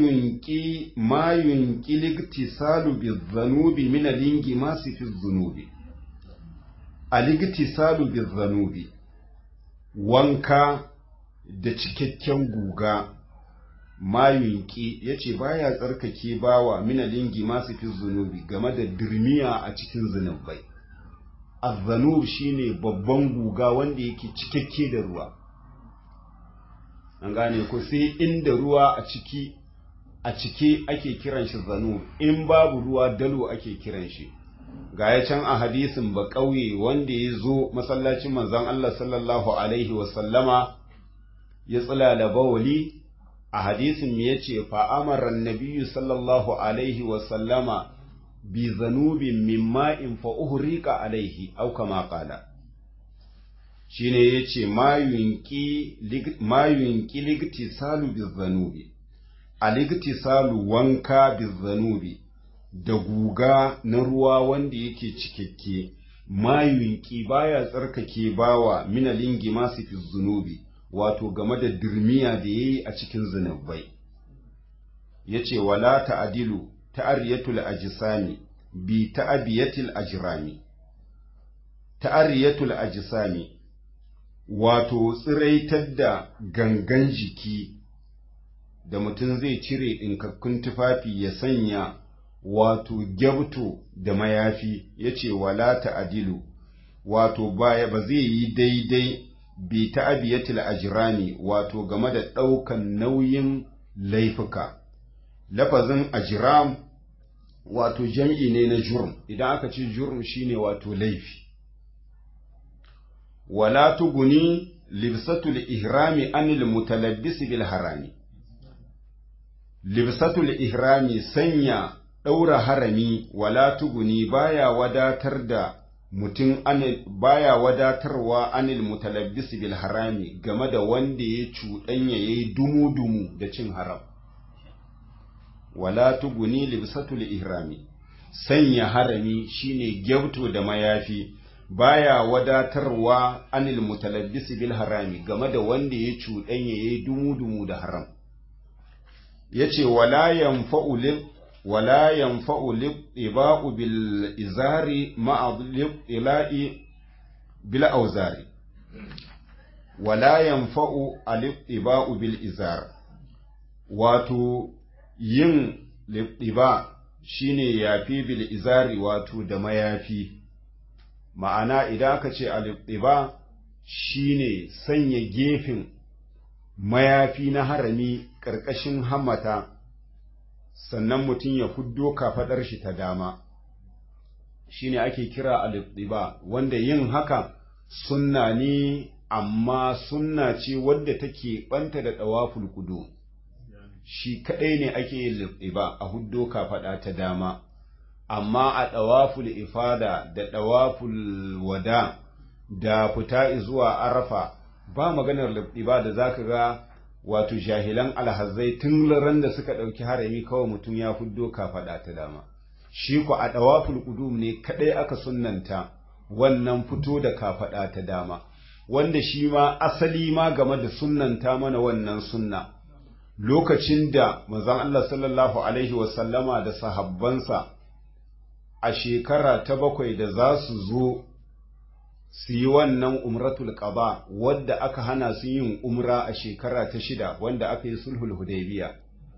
mayunki ligtisalu bi zanubi min alingi masu fi zunubi aligtisalu bi zanubi wanka da cikakken guga mayunki ya ce baya tsarkake bawa min alingi masu fi zunubi game da dirmiya a cikin zunubai azzanub shine babban guga wanda yake cikakke da ruwa an gane ko sai inda ruwa a ciki a cike ake kiran shi zanu in babu ruwa dalo ake kiran shi ga ya can a hadisin ba ƙauye wanda ya zo masallacin manzon Allah sallallahu alaihi wasallama ya tsilala bawali a hadisin ya ce fa'amarar nabiyu sallallahu alaihi wasallama bi zanubin min ma'in fa uhrika alaihi au kama qala shine yace mayunki ligtisalu bizanubi aligtisalu wanka bizanubi da guga na ruwa wanda yake cikakke mayunki baya tsarkake bawa minalingi masu fi zunubi wato game da dirmiya da yayi a cikin zunubai yace wala ta'dilu ta'ariyatul ajsami bi ta'abiyatil ajrami ta'ariyatul ajsami wato tsiraitar da gangan jiki da mutum zai cire ɗinkakkun tufafi ya sanya wato gyabto da mayafi ya ce wala ta'adilu wato baya ba zai yi daidai bi ta'abiyatil ajrami wato game da ɗaukan nauyin laifuka lafazin ajram wato jam'i ne na jurm idan aka ce jurm shine wato laifi wala tuguni libsatul ihrami anil mutalabbisi bil harami libsatul ihrami sanya ɗaura harami wala tuguni baya wadatar da mutum baya wadatarwa anil mutalabbisi bil harami game da wanda ya cuɗanya yayi dumu-dumu da cin haram wala tuguni libsatul ihrami sanya harami shine gyauto da mayafi baya wadatarwa anil mutalabbisi bil harami game da wanda ya cuɗanya yayi dumu-dumu da haram yace wala yanfa'u lil wala yanfa'u lil iba'u bil izari ma'a lil ila'i bil auzari wala yanfa'u al iba'u bil izar wato yin liba shine yafi bil izari wato da mayafi ma'ana idan aka ce al-ibtiba shine sanya gefen mayafi na harami ƙarƙashin hammata sannan mutum ya fuddo kafaɗar shi ta dama shine ake kira al-ittiba wanda yin haka sunna ne amma sunna ce wadda take banta da dawaful qudum shi kadai ne ake yin littiba a huddo kafaɗa ta dama amma a ɗawaful ifada da ɗawaful wada da fita zuwa arafa ba maganar littiba da zaka ga wato jahilan alhazai tun ran da suka ɗauki harami kawai mutum ya huddo kafaɗa ta dama shi ku a ɗawaful ƙudum ne kadai aka sunnanta wannan fito da kafaɗa ta dama wanda shi ma asali ma game da sunnanta mana wannan sunna lokacin da manzon Allah sallallahu Alaihi wasallama da sahabbansa a shekara ta bakwai da za su zo su yi wannan umratul qaba wadda aka hana su yin umra a shekara ta shida wanda aka yi sulhul hudaybiya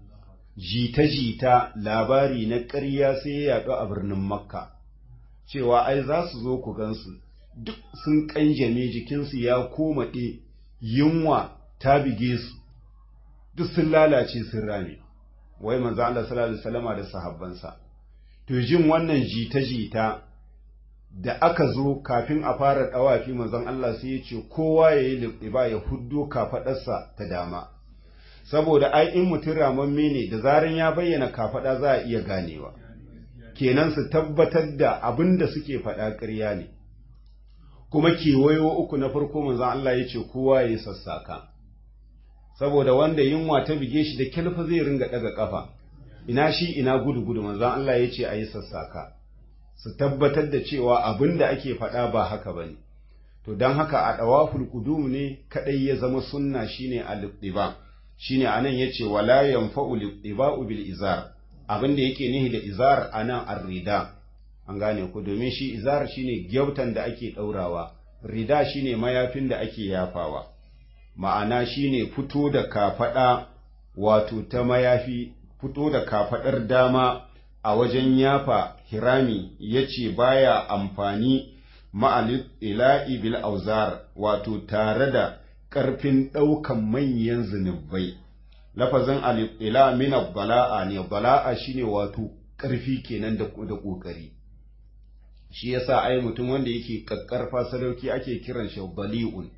jita-jita labari na ƙarya sai ya yaɗu a birnin makka cewa ai za su zo ku gansu duk sun ƙanjame jikinsu ya komaɗe yunwa ta bige su duk sun lalace sun rame wai manzo Allah sallallahu alaihi wasallama da sahabbansa to jin wannan jita-jita da aka zo kafin a fara dawafi manzon Allah sai ya ce kowa ya yi liba ya huddo kafadarsa ta dama saboda ai in mutum ramamme ne da zaran ya bayyana kafada za a iya ganewa kenan su tabbatar da abin da suke faɗa ƙarya ne kuma kewayo uku na farko manzon Allah ya ce kowa ya yi sassaka saboda wanda yunwa ta bige shi da kilfa zai ringa daga kafa ina shi ina gudu gudu manzon Allah ya ce a yi sassaka su tabbatar da cewa abin da ake faɗa ba haka bane to don haka a ɗawaful qudum ne kadai ya zama sunna shine al-ittiba shine anan yace wala yanfa'u al-ittiba'u bil izar abin da yake nihi da izar anan ar-rida an gane ku domin shi izar shine gyautan da ake daurawa rida shine mayafin da ake yafawa ma'ana shine fito da kafaɗa wato ta mayafi fito da kafaɗar dama a wajen yafa hirami ya ce baya amfani ma'alif ila'i bil auzar wato tare da ƙarfin ɗaukan manyan zunubai lafazin alif ila min bala'a ne bala'a shine wato ƙarfi kenan da ƙoƙari shi yasa ai mutum wanda yake ƙaƙƙarfa sadauki ake kiran shi bali'un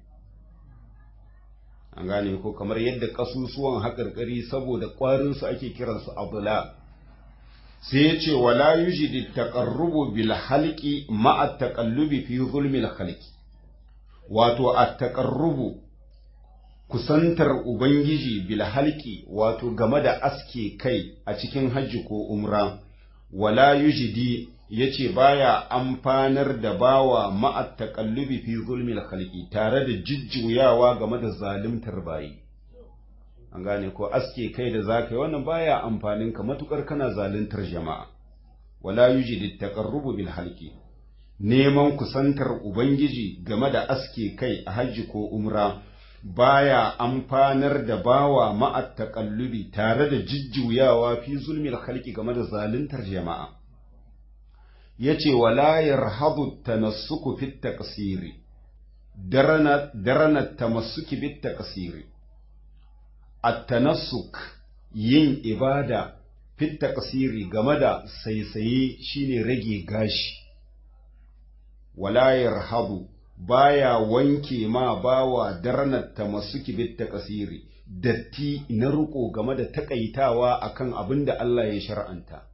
an gane ko kamar yadda kasusuwan haƙarƙari saboda ƙwarinsu ake kiransu abula sai ya ce wala yujidi taqarrubu bil halqi ma'a taqallubi fi zulmil khalqi wato at taqarrubu kusantar ubangiji bil halqi wato game da aske kai a cikin hajji ko umra wala yujidi yace baya amfanar da bawa ma'at taqallubi fi zulmil khalqi tare da jijjuyawa game da zalimtar bayi an gane ko aske kai da zakai wannan baya amfanin ka matukar kana zaluntar jama'a wala yujidu taqarrubu bil halqi neman kusantar ubangiji game da aske kai a hajji ko umra baya amfanar da bawa ma'at taqallubi tare da jijjuyawa fi zulmil khalqi game da zaluntar jama'a yace wala yarhadu tanassuku fit taqsiri darana darana tamassuki bit taqsiri at-tanassuk yin ibada fit taqsiri game da saisaye shine rage gashi wala yarhadu baya wanke ma bawa darana tamassuki bit taqsiri datti na ruko game da takaitawa akan abin da Allah ya shar'anta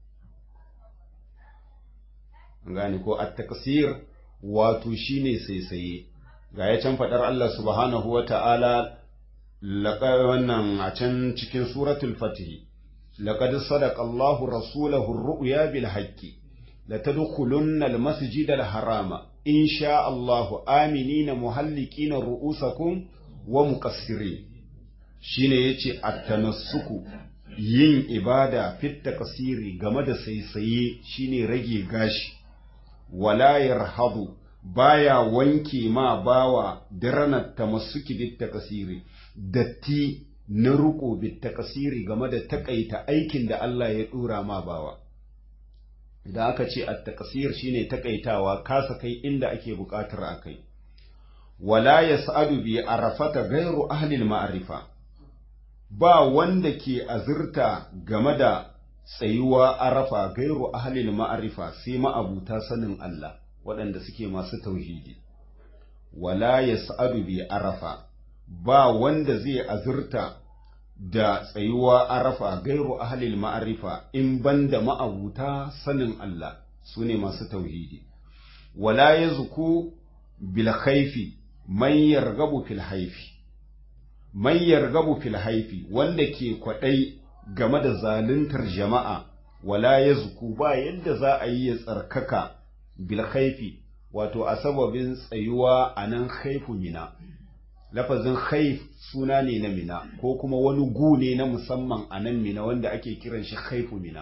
gane ko at-taqsir wato shine saisaye ga ya can fadar Allah subhanahu wata'ala laqad wannan a can cikin suratul fatih laqad sadaqa Allahu rasulahu ar-ru'ya bil haqqi latadkhulunna al-masjida al-harama insha Allahu aminina muhallikina ru'usakum wa muqassirin shine yace at-tanassuku yin ibada fit taqsiri game da saisaye shine rage gashi wala yarhadu baya wanke ma bawa diranar tamassuki bit takasiri datti na ruko bit takasiri game da takaita aikin da Allah ya dora ma bawa idan aka ce at takasir shine takaitawa kasa kai inda ake bukatar akai wala yas'adu bi arafata ghairu ahli al-ma'rifa ba wanda ke azurta game da tsayuwa arafa gairu ahalil ma'arifa sai ma'abuta sanin Allah waɗanda suke masu tauhidi wala yas'adu bi arafa ba wanda zai azurta da tsayuwa arafa gairu ahalil ma'arifa in banda ma'abuta sanin Allah su ne masu tauhidi wala yazku bil khaifi man yargabu fil haifi man yargabu fil haifi wanda ke kwadai game da zaluntar jama'a wala yazku ba yadda za a yi ya tsarkaka bil khaifi wato a sababin tsayuwa a nan haifu mina lafazin haif suna ne na mina ko kuma wani gu ne na musamman a nan mina wanda ake kiran shi haifu mina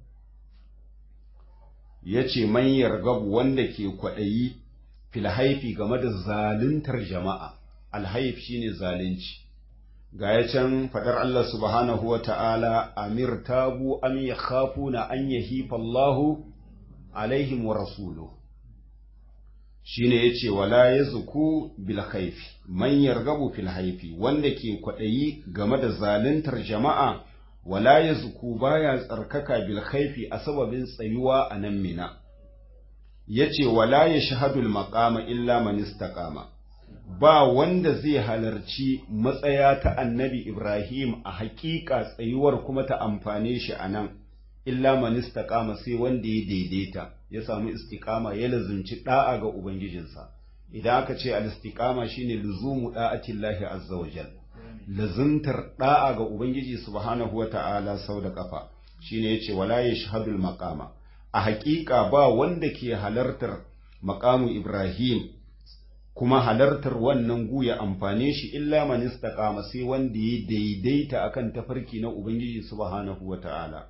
ya ce man yargabu wanda ke kwaɗayi fil haifi game da zaluntar jama'a alhaif shine zalunci ga ya can faɗar Allah subhanahu wa ta'ala amir tabu am ya na an yahifa Allahu alaihim wa rasuluhu shine yace wala yazku bil khaifi man yargabu fil haifi wanda ke kwadayi game da zaluntar jama'a wala yazku baya tsarkaka bil khaifi a sababin tsayuwa a nan mina yace wala yashhadul maqama illa man istaqama ba wanda zai halarci matsaya ta annabi Ibrahim a haƙiƙa tsayuwar kuma ta amfane shi a nan illa man istaqama sai wanda ya daidaita ya samu istiqama ya lazumci da'a ga ubangijinsa idan aka ce al-istiqama shine luzumu da'atillahi azza wa jal lazumtar da'a ga ubangiji subhanahu wa ta'ala sau da kafa shine yace wala yashhadul maqama a haƙiƙa ba wanda ke halartar maqamu Ibrahim kuma halartar wannan guya amfane shi illa man istaqama sai wanda ya daidaita akan tafarki na ubangiji subhanahu wa ta'ala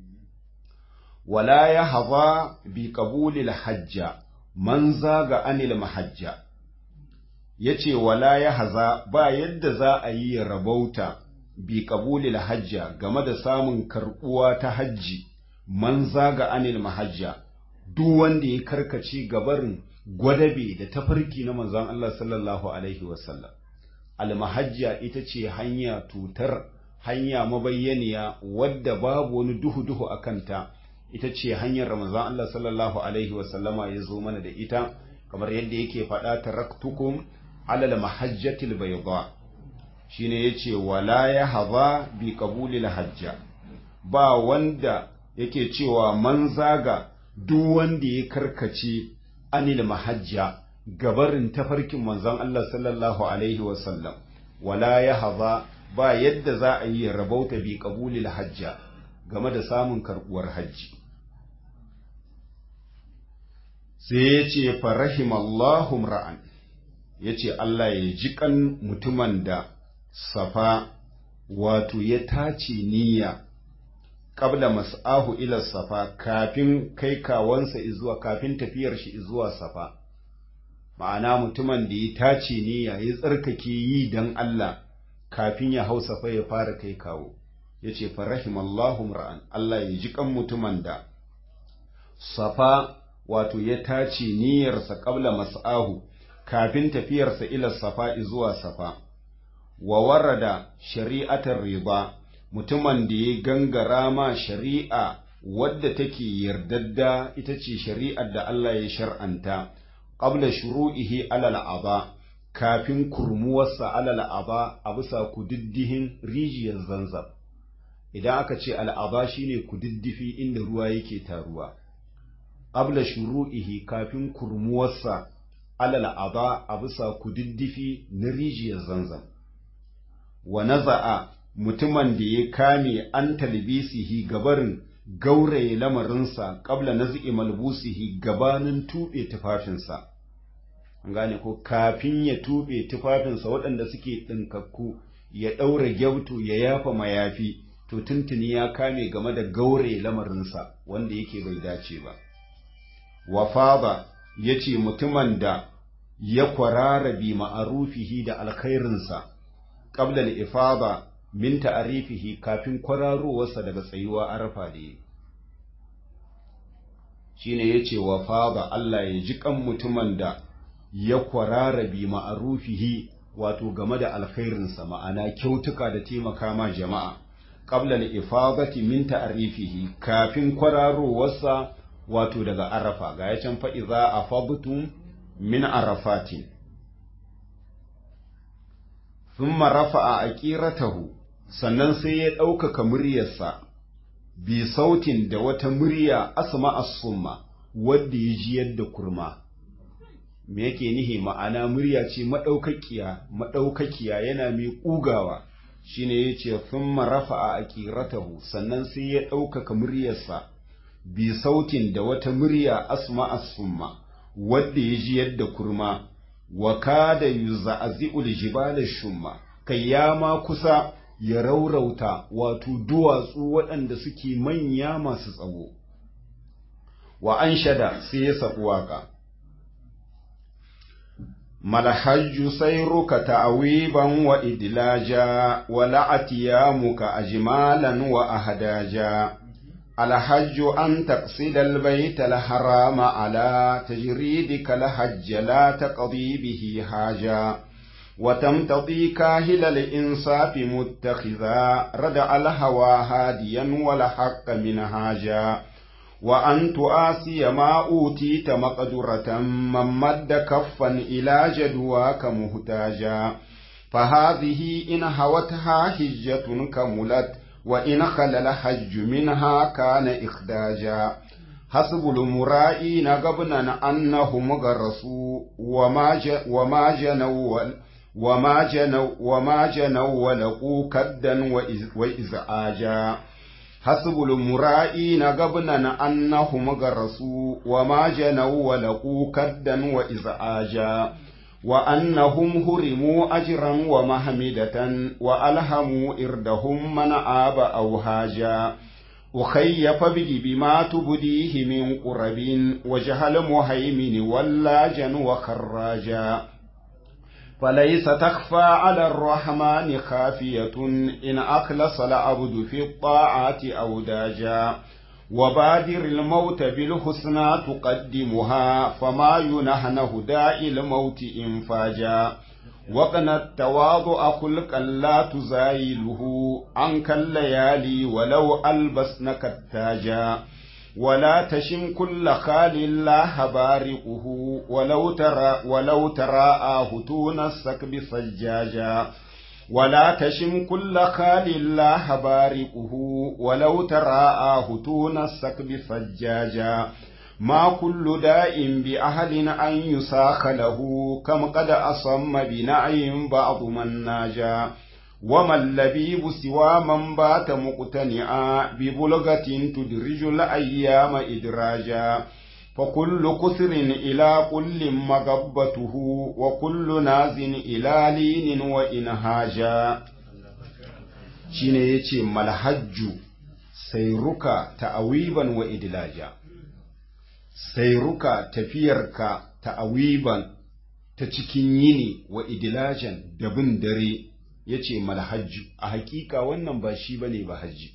wala ya haza bi qabulil hajja man zaga anil mahajja yace wala ya haza ba yadda za a yi rabauta bi qabulil hajja game da samun karbuwa ta hajji man zaga anil mahajja duk wanda ya karkace gabarin gwadabe da tafarki na manzon Allah sallallahu alaihi wasallam al mahajja ita ce hanya tutar hanya mabayyaniya wadda babu wani duhu duhu akanta ita ce hanyar Ramazan Allah sallallahu Alaihi wasallama ya zo mana da ita, kamar yadda yake faɗa taraktukum alal mahajjatil bayda shi ne ya ce, wala ya haba bi ƙabulil hajja, ba wanda yake cewa man zaga duk wanda ya karkace anil mahajja gabarin tafarkin manzon Allah sallallahu Alaihi wasallam, wala ya haba ba yadda za a yi rabauta bi ƙabulil hajja game da samun karɓuwar hajji. sai ya ce farahimallahu ra'an ya ce Allah ya ji kan mutumin da safa wato ya tace niyya ƙabla mas'ahu ila safa kafin kai kawansa izuwa kafin tafiyar shi izuwa safa ma'ana mutumin da ya tace niyya ya tsarkake yi don Allah kafin ya hau safa ya fara kai kawo ya ce farahimallahu ra'an Allah ya ji kan mutumin da safa wato ya tace niyyarsa ƙabla mas'ahu kafin tafiyarsa ila safa zuwa safa wa warada shari'atar riba mutumin da ya gangara ma shari'a wadda take yardadda ita ce shari'ar da Allah ya shar'anta qabla shuru'ihi alal aba kafin kurmuwarsa alal aba a bisa kudiddihin rijiyar zanzab idan aka ce al'aba shine kudiddifi inda ruwa yake taruwa qabla shuru'ihi kafin kurmuwarsa alal aba a bisa kudiddifi na rijiyar zanzam wa naza'a mutumin da ya kame an talbisihi gabarin gauraye lamarinsa qabla naz'i malbusihi gabanin tube tufafinsa an gane ko kafin ya tube tufafinsa waɗanda suke ɗinkakku ya ɗaura gyautu ya yafa mayafi to tuntuni ya kame game da gauraye lamarinsa wanda yake bai dace ba wafaba ya ce mutumin da ya kwarara bi ma'arufihi da alkhairinsa ƙablal ifaba min ta'arifihi kafin kwararowarsa daga tsayuwa arafa da yi shine ya ce wafaba Allah ya ji kan mutumin da ya kwarara bi ma'arufihi wato game da alkhairinsa ma'ana kyautuka da taimaka ma jama'a qabla al-ifadati min ta'rifihi kafin kwararowarsa wato daga arafa ga ya can fa idza afadtum min arafatin thumma rafa'a aqiratahu sannan sai ya ɗaukaka muryarsa bi sautin da wata murya asma as-summa wadda ya ji yadda kurma me yake nihi ma'ana murya ce madaukakiya madaukakiya yana mai ƙugawa shine yace thumma rafa'a aqiratahu sannan sai ya ɗaukaka muryarsa bi sautin da wata murya asma as-summa wadda ya ji yadda kurma wa kada yuza'zi'ul jibala shumma kai ya ma kusa ya raurauta wato duwatsu waɗanda suke manya masu tsawo wa an shada sai ya saɓi waƙa malhajju sairuka ta'wiban wa idlaja wa la'atiyamuka ajmalan wa ahdaja الحج أن تقصد البيت الحرام على تجريدك الحج لا تقضي به حاجة وتمتضي كاهل الإنصاف متخذا ردع الهوى هاديا ولحق منهاجا وأن تؤاسي ما أوتيت مقدرة من مد كفا إلى جدواك مهتاجا فهذه إن هوتها حجة كملت وإن خلل حج منها كان إخداجا حسب المرائين قبنا أنهم غرسوا وما وما جنوا وما جنوا وما جنوا ولقوا كدا وإزعاجا حسب المرائين قبنا أنهم غرسوا وما جنوا ولقوا كدا وإزعاجا وأنهم هرموا أجرا ومحمدة وألهموا إردهم من آب أو هاجا وخيف به بما تبديه من قرب وجهل مهيمن ولاجا وخراجا فليس تخفى على الرحمن خافية إن أخلص العبد في الطاعات أو داجا وبادر الموت بالحسنى تقدمها فما ينهنه داء الموت إنفاجا وقن التواضع خلقا لا تزايله عنك الليالي ولو ألبسنك التاجا ولا تشم كل خال لا بارقه ولو ترى ولو تراءاه تون السكب سجاجا ولا تشم كل خال لا بارقه ولو تراءاه تون السكب سجاجا ما كل داء بأهل أن يساخ له كم قد أصم بنعي بعض من ناجا وما اللبيب سوى من بات مقتنعا ببلغة تدرج الأيام إدراجا فكل كثر إلى كل مغبته وكل ناز إلى لين وإنهاجا shine yace malhajju sairuka ta'awiban wa idlaja sairuka tafiyarka ta'awiban ta cikin yini wa idlajan da bin dare yace malhajju a hakika wannan ba shi bane ba haji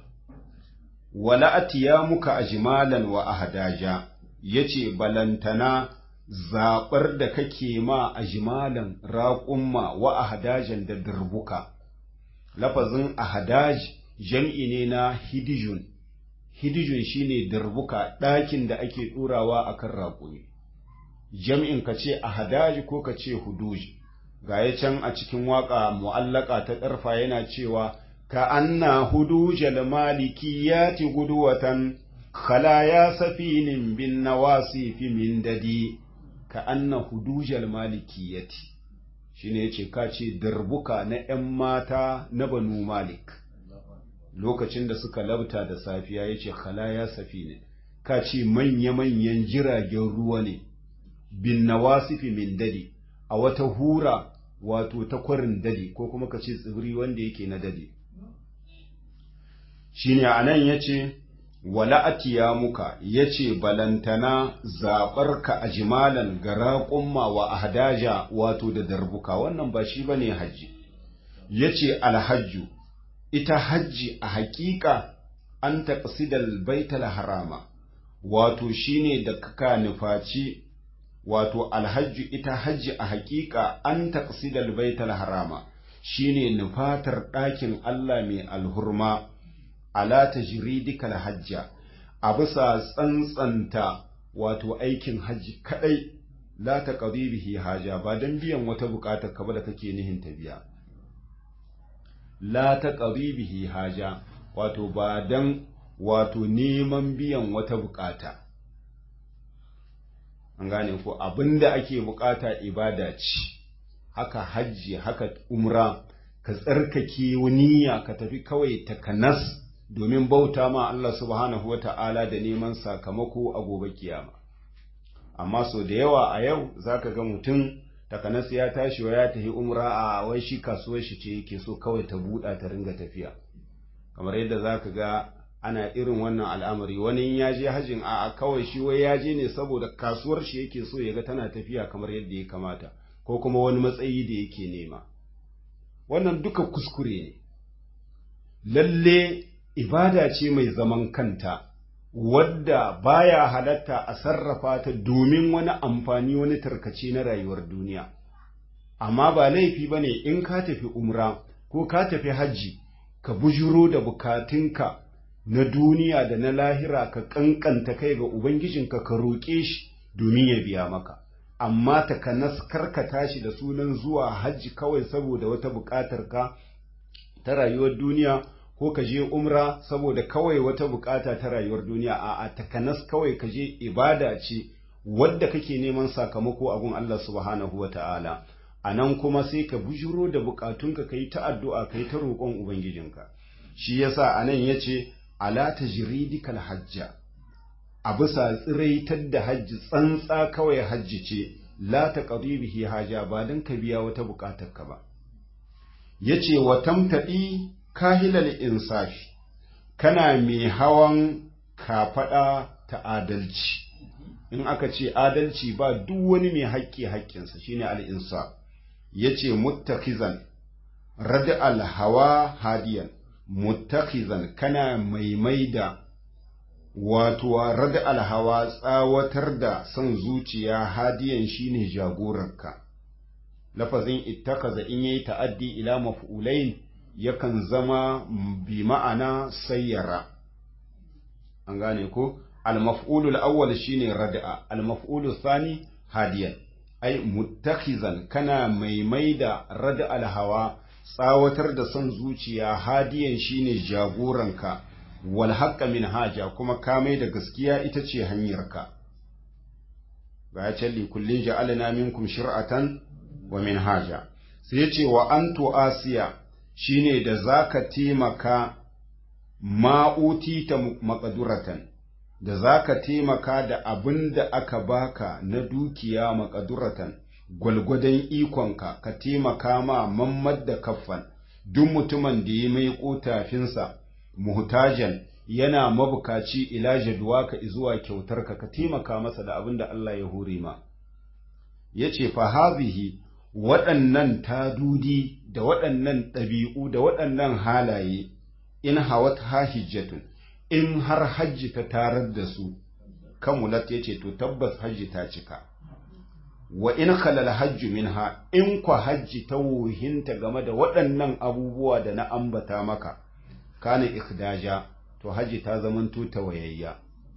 wala atiyamuka ajmalan wa ahdaja yace balantana zaɓar da kake ma ajmalan raƙumma wa ahdajan da durbuka lafazin ahadaj jam'i ne na hidijun hidijun shine durbuka ɗakin da ake ɗurawa akan raƙumi jam'in ka ce ahadaj ko ka ce huduj ga ya can a cikin waƙa mu'allaka ta ƙarfa yana cewa ka anna hudujal malikiyati guduwatan khalaya safinin bin nawasi fi min dadi ka anna hudujal malikiyati shine yace ka ce darbuka na ƴan mata na banu malik lokacin da suka labta da safiya yace khalaya safinin ka ce manya-manyan jiragen ruwa ne bin nawasifi min dadi a wata hura wato ta kwarin dadi ko kuma ka ce tsibiri wanda yake na dadi shine anan yace wala atiya muka yace balantana zabar ka ajmalan garaqumma wa ahdaja wato da darbuka wannan ba shi bane haji yace alhajju ita hajji a haƙiƙa an taqsidal baital harama wato shine da kaka nufaci wato alhajju ita hajji a haƙiƙa an taqsidal baital harama shine nufatar ɗakin Allah mai alhurma ala tajridikal hajja a bisa tsantsanta wato aikin hajji kadai la ta bihi haja ba dan biyan wata bukatar ka ba da kake nihin ta biya la ta bihi haja wato ba dan wato neman biyan wata bukata an gane ko abinda ake bukata ibada ce haka hajji haka umra ka tsarkake niyya ka tafi kawai takanas domin bauta ma Allah subhanahu wata'ala da neman sakamako a gobe kiyama amma so da yawa a yau zaka ga mutum takanas ya tashi wa ya tafi umra a wai shi kasuwar shi ce yake so kawai ta buɗa ta ringa tafiya kamar yadda zaka ga ana irin wannan al'amari wani ya je hajjin a kawai shi wai ya je ne saboda kasuwar shi yake so ya ga tana tafiya kamar yadda ya kamata ko kuma wani matsayi da yake nema wannan duka kuskure ne lalle ibada ce mai zaman kanta wadda baya halatta a sarrafa ta domin wani amfani wani tarkace na rayuwar duniya amma ba laifi ba ne in ka tafi umra ko ka tafi hajji ka bujuro da bukatunka na duniya da na lahira ka kankanta kai ga ubangijinka ka roƙe shi domin ya biya maka amma takanas karka tashi da sunan zuwa hajji kawai saboda wata buƙatar ka ta rayuwar duniya ko ka je umra saboda kawai wata buƙata ta rayuwar duniya a takanas kawai ka je ibada ce wadda kake neman sakamako a gun Allah subhanahu wa ta'ala a nan kuma sai ka bujuro da buƙatunka ka yi ta addu'a ka yi ta roƙon ubangijinka shi yasa a nan ya ce ala tajridikal hajja a bisa tsiraitar da hajji tsantsa kawai hajji ce la ta bihi haja ba don ka biya wata buƙatar ka ba ya ce wa tamtaɗi kahilal insafi kana mai hawan kafaɗa ta adalci in aka ce adalci ba duk wani mai haƙƙi haƙƙinsa shine al'insa ya ce muttakizan rada alhawa hadiyan muttakizan kana maimaida wato rada alhawa tsawatar da son zuciya hadiyan shine jagorarka lafazin ittakaza in yayi ta'addi ila maf'ulain yakan zama bi ma'ana sayyara an gane ko al-maf'ulul awwal shine rad'a al-maf'ulul thani hadiyan ai muttakhizan kana maimaida rad'a al-hawa tsawatar da son zuciya hadiyan shine jagoranka wal haqqa min haja kuma ka mai da gaskiya ita ce hanyarka ga ya ce li kullin ja'alna minkum shir'atan wa min haja sai ya ce wa antu asiya shine da zaka taimaka ma'uti ta makaduratan da zaka taimaka da abin da aka baka na dukiya makaduratan gwalgwadon ikonka ka taimaka ma mammad da kaffan duk mutumin da ya mai kotafinsa muhtajan yana mabukaci ila jadwaka zuwa kyautarka ka taimaka masa da abin da Allah ya hore ma yace fa hazihi waɗannan tadudi da waɗannan ɗabi'u da waɗannan halaye in hawat ha hijjatun in har hajji ta tarar da su kamulat ya ce to tabbas hajji ta cika wa in khalal hajju minha in kwa hajji ta wuhinta game da waɗannan abubuwa da na ambata maka kana ikdaja to hajji ta zamanto tawayayya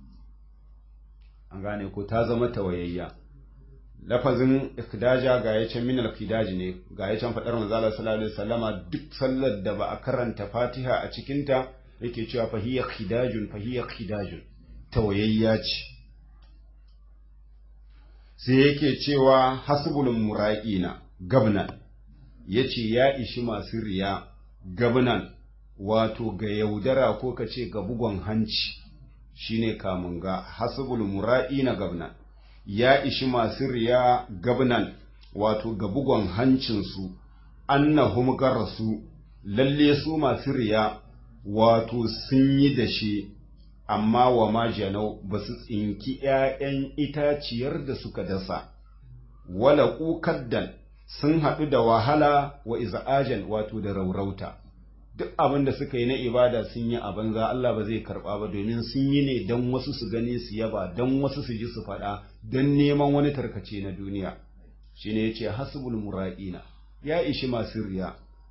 an gane ko ta zama tawayayya lafazin ikdaja ga ya can minal kidaji ne ga ya can faɗar manzala sallallahu alaihi wasallama duk sallar da ba a karanta fatiha a cikinta yake cewa fahiyya khidajun fahiyya khidajun tawayayya ce sai yake cewa hasbul mura'ina gabnan yace ya ishi masu riya gabnan wato ga yaudara ko kace ga bugon hanci shine kamun ga hasbul mura'ina gabnan ya ishi masu riya gabnan wato ga bugon hancinsu annahum garasu lalle su masu riya wato sun yi da shi amma wa majanau ba su tsinki ‘ya'yan itaciyar da suka dasa, wala ƙuƙaddan sun haɗu da wahala wa iza'ajan wato da raurauta, duk abin da suka yi na ibada sun yi a banza Allah ba zai karɓa ba domin sun yi ne don wasu su gani su yaba, don wasu su ji su faɗa, don neman wani tarkace na duniya. Shi ne ya ce hasbul mura'ina, ya ishi masu riya,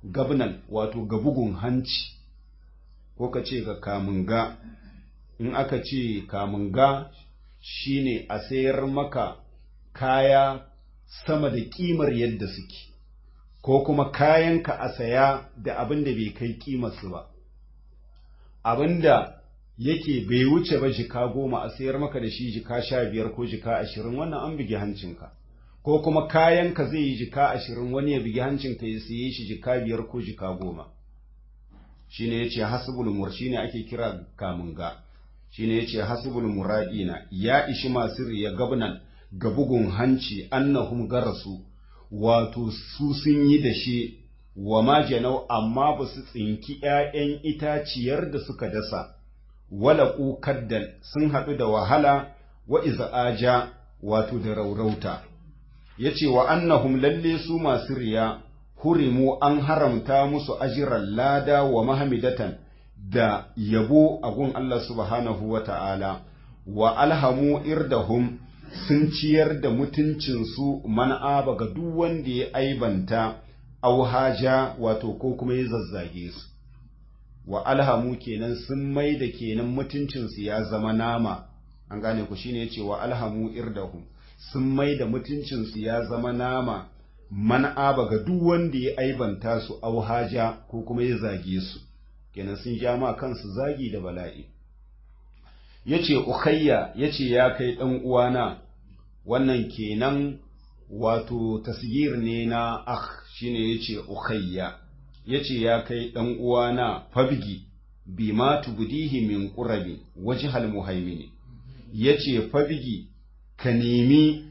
gabnan wato ga bugun hanci ko ka ce ga kamunga in aka ce kamunga shine a sayar maka kaya sama da kimar yadda suke ko kuma kayanka a saya da abin da bai kai kimarsu ba abin da yake bai wuce ba jika goma a sayar maka da shi jika sha biyar ko jika ashirin wannan an bugi hancinka ko kuma kayanka zai yi jika ashirin wani ya bugi hancinka ya siye shi jika biyar ko jika goma shi ne ya ce hasibul mur shi ne ake kira kamunga shi ne ya ce hasibul muradina ya ishi masu riya gabnan ga bugun hanci annahum garasu wato su sun yi da shi wa majanau amma ba su tsinki ‘ya'yan itaciyar da suka dasa, wala kaddan sun haɗu da wahala wa iza'aja wato da raurauta. Ya ce wa annahum lalle su masu riya, hurimu an haramta musu ajiran lada wa mahamidatan da yabo a gun Allah subhanahu wa ta'ala, wa alhamu irdahum sun ciyar da mutuncinsu man'aba ga duk wanda ya aibanta auhaja wato ko kuma ya zazzage su wa alhamu kenan sun mai da kenan mutuncinsu ya zama nama an gane ku shine yace wa alhamu irdahum sun mai da mutuncinsu ya zama nama man'aba ga duk wanda ya aibanta su auhaja ko kuma ya zage su kenan sun ja ma kansu zagi da bala'i yace ukhayya yace ya kai dan uwana wannan kenan wato tasgir ne na akh shine yace ukhayya yace ya kai dan uwana fabgi bima tubdihi min qurabi wajhal muhaimin yace fabgi ka nemi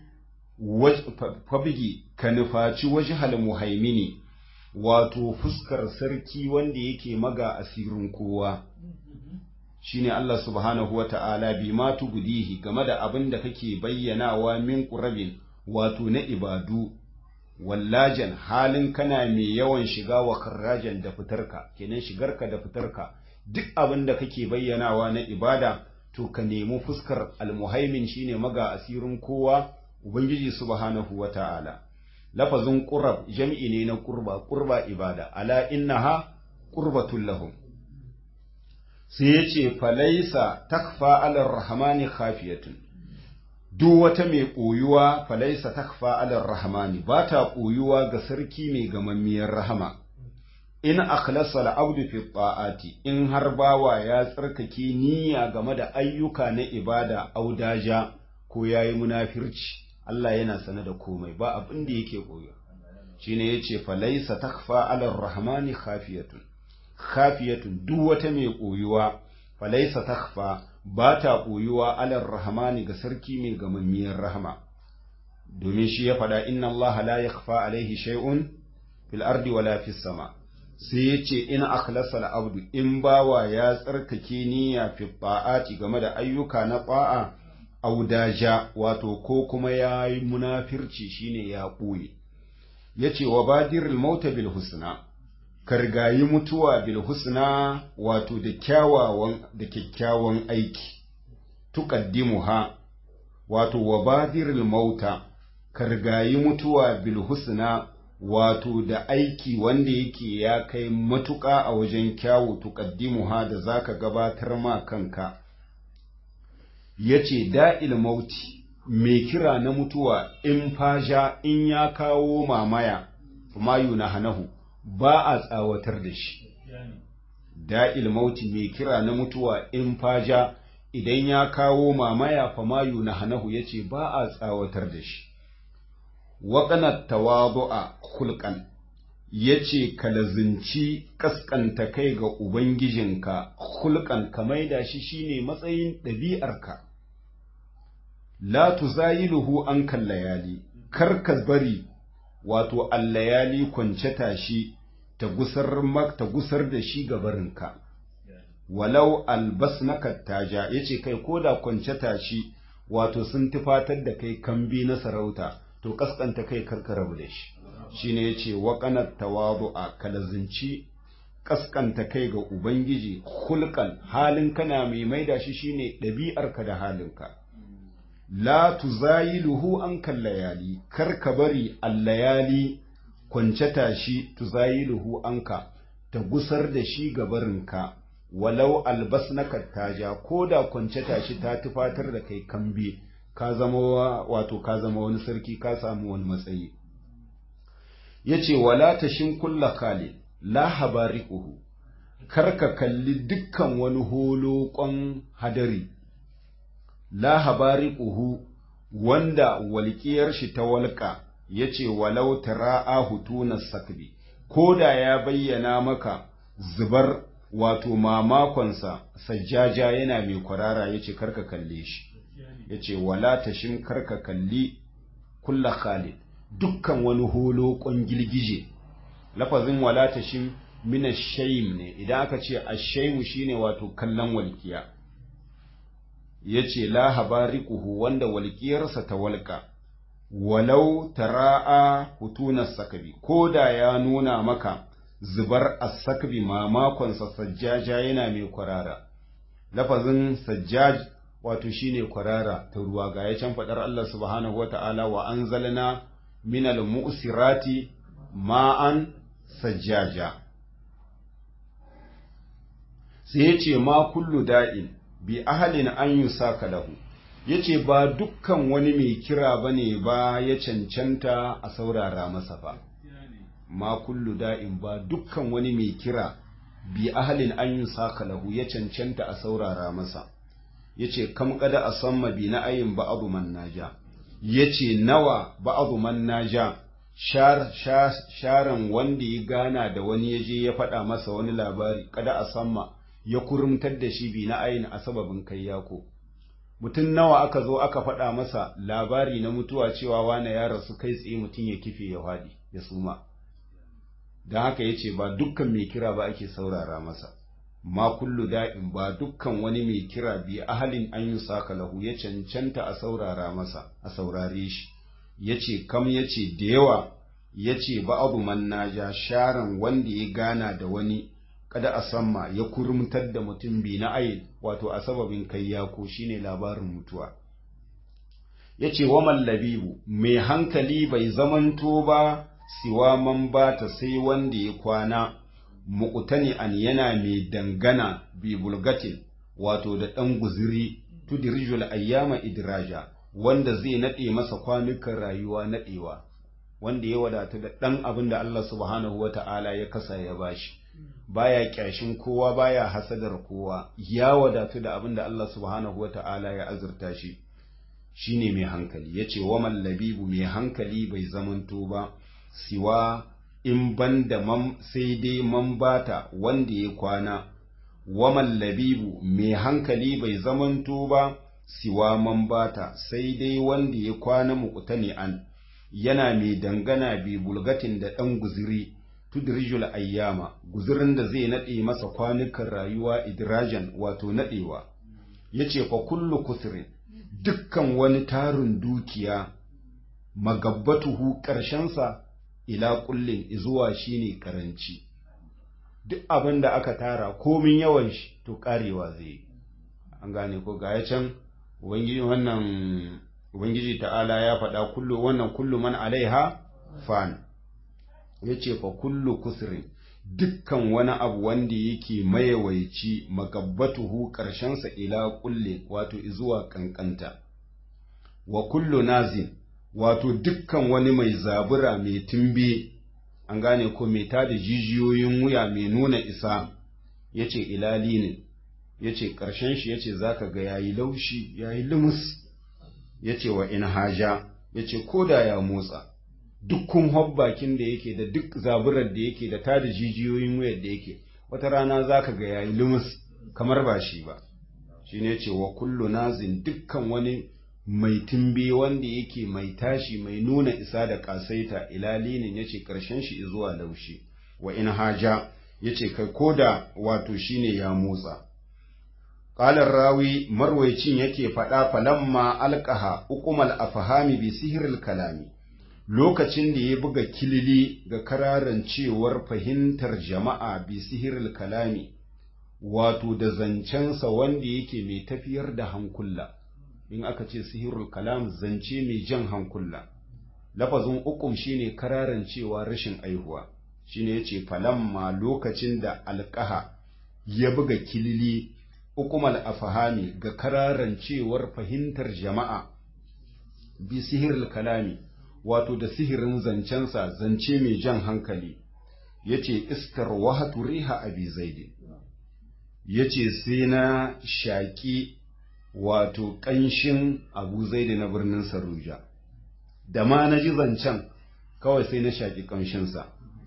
fabgi ka nufaci wajhal muhaimini wato fuskar sarki wanda yake maga asirin kowa shine Allah subhanahu wa ta'ala bi ma tugudihi game da abin da kake bayyanawa min ƙurabin wato na ibadu, wallajan halin kana mai yawan shiga wa karrajan da fitarka, kenan shigarka da fitarka, duk abin da kake bayyanawa na ibada, to ka nemi fuskar almuhaimin shine maga asirin kowa, Ubangiji subhanahu wa ta'ala. Lafazin ƙurab jam'i ne na ƙurba, ƙurba ibada, ala innaha ƙurbatun lahum. sai ya ce falaisa takfa alar rahamani khafiyatun duk wata mai ɓoyuwa falaisa takfa alar rahamani ba ta ɓoyuwa ga sarki mai gamammiyar rahama in akhlasa al'abdu fi ta'ati in har bawa ya tsarkake niyya game da ayyuka na ibada audaja ko yayi munafirci Allah yana sane da komai ba abin da yake ɓoyuwa shine yace falaisa takfa alar rahmani khafiyatun khafiyatun duk wata mai ɓoyuwa falaisa takfa ba ta ɓoyuwa alar rahmani ga sarki mai gamammiyar rahama domin shi ya faɗa inna Allah la yakhfa alaihi shay'un fil ardi wala fis sama sai ya ce in akhlasa al-abdu in bawa ya tsarkake niyya fi ta'ati game da ayyuka na ta'a audaja wato ko kuma ya yi munafirci shine ya ɓoye yace wa badiril mauta bil husna kargayi mutuwa bil husna wato da kyawawan da kyakkyawan aiki tuqaddimuha wato wa badiril mauta kargayi mutuwa bil husna wato da aiki wanda yake ya kai matuƙa a wajen kyawu tuqaddimuha da zaka gabatar ma kanka yace da'il mauti mai kira na mutuwa in faja in ya kawo mamaya mayu na hanahu ba a tsawatar da shi da'il mauti mai kira na mutuwa in faja idan ya kawo mamaya famayu na hanahu yace ba a tsawatar da shi waƙanar tawadu'a hulƙan ya ce ka lazinci ƙasƙanta kai ga Ubangijinka hulƙan ka maida shi shine matsayin ɗabi'arka. La tuzayiluhu an kan layali, kar ka bari wato allayali kwance tashi ta gusar ta gusar da shi gabarinka. Walau albas na kattaja ya ce kai ko da kwance tashi wato sun tufatar da kai kambi na sarauta. to kaskanta kai karka rabu da shi shine yace wa qanat tawadu'a kalazinci kaskanta kai ga ubangiji hulqan halin kana mai maida shi shine ɗabi'arka da halinka la tuzayiluhu an kallayali karka bari allayali kwance tashi tuzayiluhu anka ta gusar da shi gabarinka walau albas na kattaja ko da kwance tashi ta tufatar da kai kambe ka zama wato ka zama wani sarki ka samu wani matsayi yace wala tashin kulla kale la habariquhu karka kalli dukkan wani holokon hadari la habariquhu wanda walƙiyar shi ta walƙa yace walau tara'a hutuna sakbi ko da ya bayyana maka zubar wato mamakonsa sajjaja yana mai kwarara yace karka kalle shi yace wala tashin karka kalli kulla khalid dukkan wani holo gilgije lafazin wala tashin mina shayim ne idan aka ce ashaimu shine wato kallon walkiya yace la habariquhu wanda walkiyarsa ta walka walau tara'a hutuna sakabi ko da ya nuna maka zubar as-sakbi mamakonsa sajjaja yana mai kwarara lafazin sajjaj wato shine kwarara ta ruwa ga ya can fadar Allah subhanahu wata'ala wa anzalna minal mu'sirati ma'an sajjaja sai ya ce ma kullu da'in bi ahalin an yi saka lahu ya ce ba dukkan wani mai kira ba ne ba ya cancanta a saurara masa ba ma kullu da'in ba dukkan wani mai kira bi ahalin an yi saka lahu ya cancanta a saurara masa ya ce kam kada a samma bi na ayin ba abu man naja ya ce nawa ba abu man naja sharan wanda ya gana da wani ya je ya faɗa masa wani labari kada a samma ya kurumtar da shi bi na ayin a sababin kai yako mutum nawa aka zo aka faɗa masa labari na mutuwa cewa wane ya rasu kai tsaye mutum ya kife ya faɗi ya suma don haka ya ce ba dukkan mai kira ba ake saurara masa ma kullu da'in ba dukkan wani mai kira bi ahalin an yi saka lahu ya cancanta a saurara masa a saurare shi ya ce kam ya ce da yawa ya ce ba abu man naja sharan wanda ya gana da wani kada a samma ya kurmutar da mutum bi na ayin wato a sababin kai yako shine labarin mutuwa ya ce wa mallabibu mai hankali bai zamanto ba siwa man bata sai wanda ya kwana muƙutani an yana mai dangana bi bulgatin wato da ɗan guziri tudirijul ayyama idraja wanda zai naɗe masa kwanukan rayuwa naɗewa wanda ya wadatu da ɗan abin da Allah subhanahu wa ta'ala ya kasa ya bashi baya kyashin kowa baya hasadar kowa ya wadatu da abin da Allah subhanahu wa ta'ala ya azurta shi shine mai hankali yace wa mallabibu mai hankali bai zamanto ba siwa in banda man sai dai man bata wanda ya kwana wa mallabibu mai hankali bai zamanto ba siwa man bata sai dai wanda ya kwana muqtani an yana mai dangana bi bulgatin da ɗan guziri tudrijul ayyama guzirin da zai naɗe masa kwanukan rayuwa idrajan wato naɗewa yace fa kullu kusrin dukkan wani tarin dukiya magabbatuhu ƙarshensa ila kullin izuwa shine karanci duk abin da aka tara komin yawan shi to karewa zai an gane ko ga ya can ubangiji wannan ubangiji ta'ala ya faɗa kullu wannan kullu man alaiha fan yace fa kullu kusrin dukkan wani abu wanda yake mayawaici magabbatuhu sa ila kulle wato izuwa kankanta wa kullu nazin wato dukkan wani mai zabura mai tumbe an gane ko mai tada jijiyoyin wuya mai nuna isa ya ce ilali ne ya ce ƙarshen shi ya ce za ka ga yayi laushi yayi lumus ya ce wa in haja ya ce ko da ya motsa dukkan hobbakin da yake da duk zaburar da yake da tada jijiyoyin wuyar da yake wata rana za ka ga yayi lumus kamar ba shi ba shi ne ce wa kullu nazin dukkan wani mai tumbe wanda yake mai tashi mai nuna isa da kasaita ilalinin yace karshen shi zuwa laushi wa in haja yace kai koda wato shine ya motsa qala rawi marwaycin yake fada falamma alqaha uqumal afhami bi sihril kalami lokacin da ya buga kilili ga kararan cewar fahimtar jama'a bi sihril kalami wato da zancensa wanda yake mai tafiyar da hankula in aka ce sihirul kalam zance mai jan hankula lafazin ukum shine kararan cewa rashin aihuwa shine yace falamma lokacin da alqaha ya buga kilili ukumal afahami ga kararan cewar fahimtar jama'a bi sihirul kalami wato da sihirin zancensa zance mai jan hankali yace iskar wahatu riha abi zaidi yace sai na shaki wato ƙanshin abu zaidi na birnin saruja da ma na ji zancen kawai sai na shaki ƙanshinsa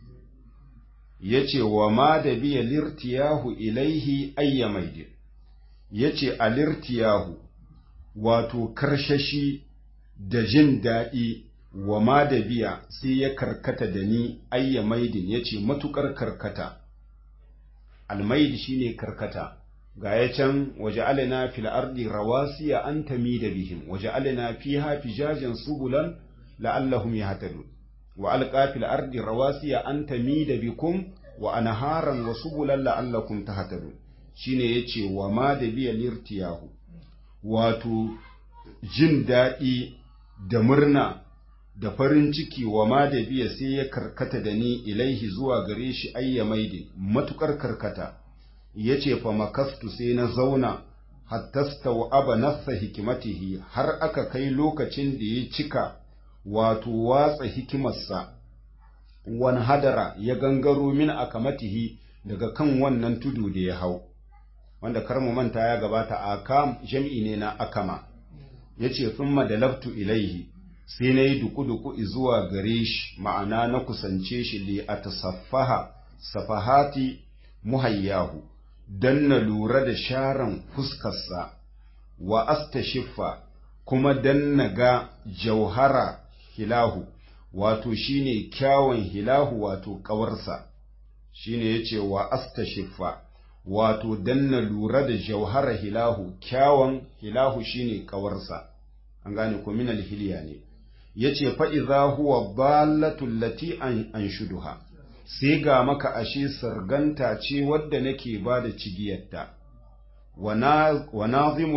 yace wa ma da biya lirtiyahu ilaihi ayyamaidi yace alirtiyahu wato karshashi da jin daɗi wa ma da biya sai ya karkata da ni ayya maidin ya ce matuƙar karkata almaidi shine karkata ga ya can waje alina fil ardi rawasiya an tami da bihim waje alina fiha fijajen subulan la'allahum yahtadun wa alqa fil ardi rawasiya an tami da bikum wa anharan wa subulan la'allakum tahtadun shine yace wa ma da biya lirtiyahu wato jin daɗi da murna da farin ciki wa ma da biya sai ya karkata da ni ilaihi zuwa gare shi ayya maidin matukar karkata ya ce fa makastu sai na zauna hattasta wa aba nafsa hikimatihi har aka kai lokacin da ya cika wato watsa hikimarsa wani hadara ya gangaro min akamatihi daga kan wannan tudu da ya hau wanda kar mu manta ya gabata akam jam'i ne na akama yace thumma dalabtu ilaihi sai na yi duku-duku zuwa gare shi ma'ana na kusance shi li a tasaffaha safahati muhayyahu don na lura da sharan fuskarsa wa astashiffa kuma don na ga jauhara hilahu wato shine kyawun hilahu wato ƙawarsa shine ya ce wa astashiffa wato don na lura da jauhara hilahu kyawun hilahu shine ƙawarsa an gane ko minal hiliya ne ya ce fa'iza huwa ballatul lati an shuduha, sai ga maka ashe sarganta ce wadda nake ba da cigiyarta, wa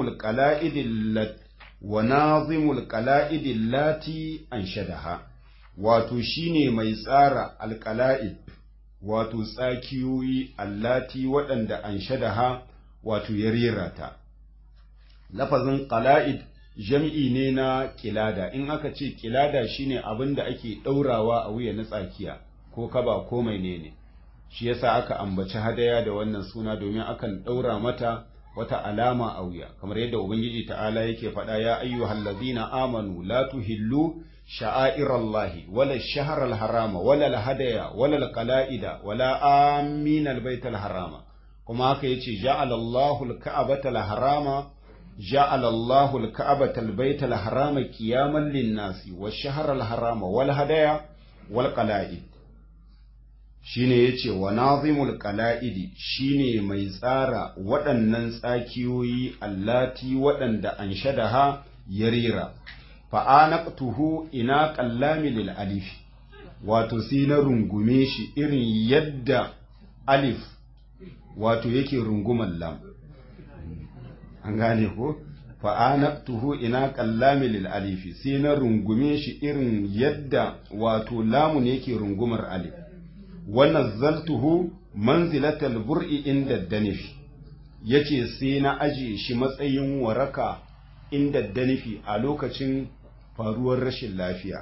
nazimul ƙala'idin lati an shadaha, wato shi ne mai tsara alƙala'id, wato tsakiyoyi allati waɗanda an shadaha, wato ya rera ta. Lafazin ƙala'id jam'i ne na kilada in aka ce kilada shine abin da ake ɗaurawa a wuya na tsakiya ko kaba ko mai ne ne shi yasa aka ambaci hadaya da wannan suna domin akan ɗaura mata wata alama a wuya kamar yadda ubangiji ta'ala yake faɗa ya ayyuhal ladina amanu la tuhillu sha'airallahi wala shahral harama wala hadaya wala qala'ida wala aminal baital harama kuma haka yace ja'alallahu al-ka'bata harama جعل الله الكعبة البيت الحرام قياما للناس والشهر الحرام والهدايا والقلائد shine yace wa nazimul qala'idi shine mai tsara waɗannan tsakiyoyi allati waɗanda an shadaha yarira fa anaqtuhu ina qallami lil alif wato sai na rungume shi irin yadda alif wato yake runguman lam an gane ko fa'anaktuhu ina kallami lil alifi sai na rungume shi irin yadda wato lamun yake rungumar alif wa nazzaltuhu manzilatal bur'i inda danifi yace sai na aje shi matsayin waraka inda danifi a lokacin faruwar rashin lafiya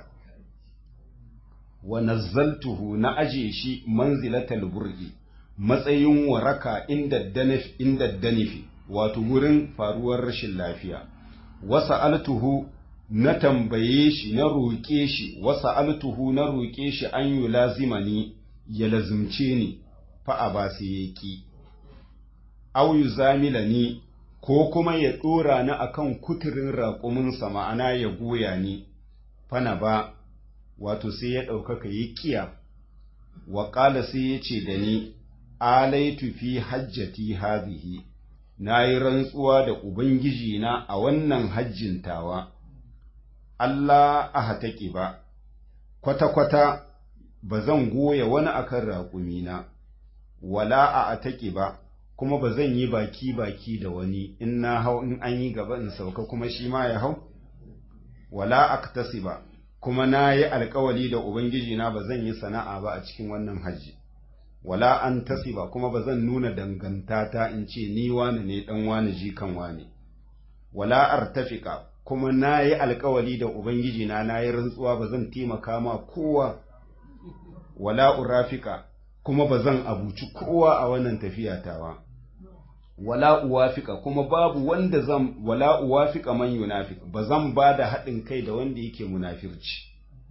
wa nazzaltuhu na aje shi manzilatal bur'i matsayin waraka inda danifi inda danifi wato wurin faruwar rashin lafiya wasa altuhu na tambaye shi na roƙe shi wasa altuhu na roƙe shi an yi lazimani ya lazimce ni fa'a ba sai ya ƙi au yu zamila ni ko kuma ya ɗora ni akan kuturin raƙuminsa ma'ana ya goya ni fana ba wato sai ya ɗaukaka ya ƙiya wa ƙala sai ya ce da ni alaitu fi hajjati hazihi na yi rantsuwa da Ubangiji na a wannan hajjin tawa, Allah a hataƙi ba, kwata-kwata ba zan goya wani akan raƙumina, wala a ataƙi ba, kuma ba zan yi baki-baki da wani in na hau in an yi gaba in sauka kuma shi ma ya hau, wala a ba, kuma na yi alkawali da ubangiji na ba zan yi sana'a ba a cikin wannan hajji wala an tasiba kuma ba zan nuna dangantata in ce ni wani ne dan wani jikan wani wala artafika kuma na yi alkawali da ubangiji na na yi rantsuwa ba zan taimaka ma kowa wala urafika kuma ba zan abuci kowa a wannan tafiya tawa wala uwafika kuma babu wanda zan wala uwafika man yunafik ba zan ba da haɗin kai da wanda yake munafirci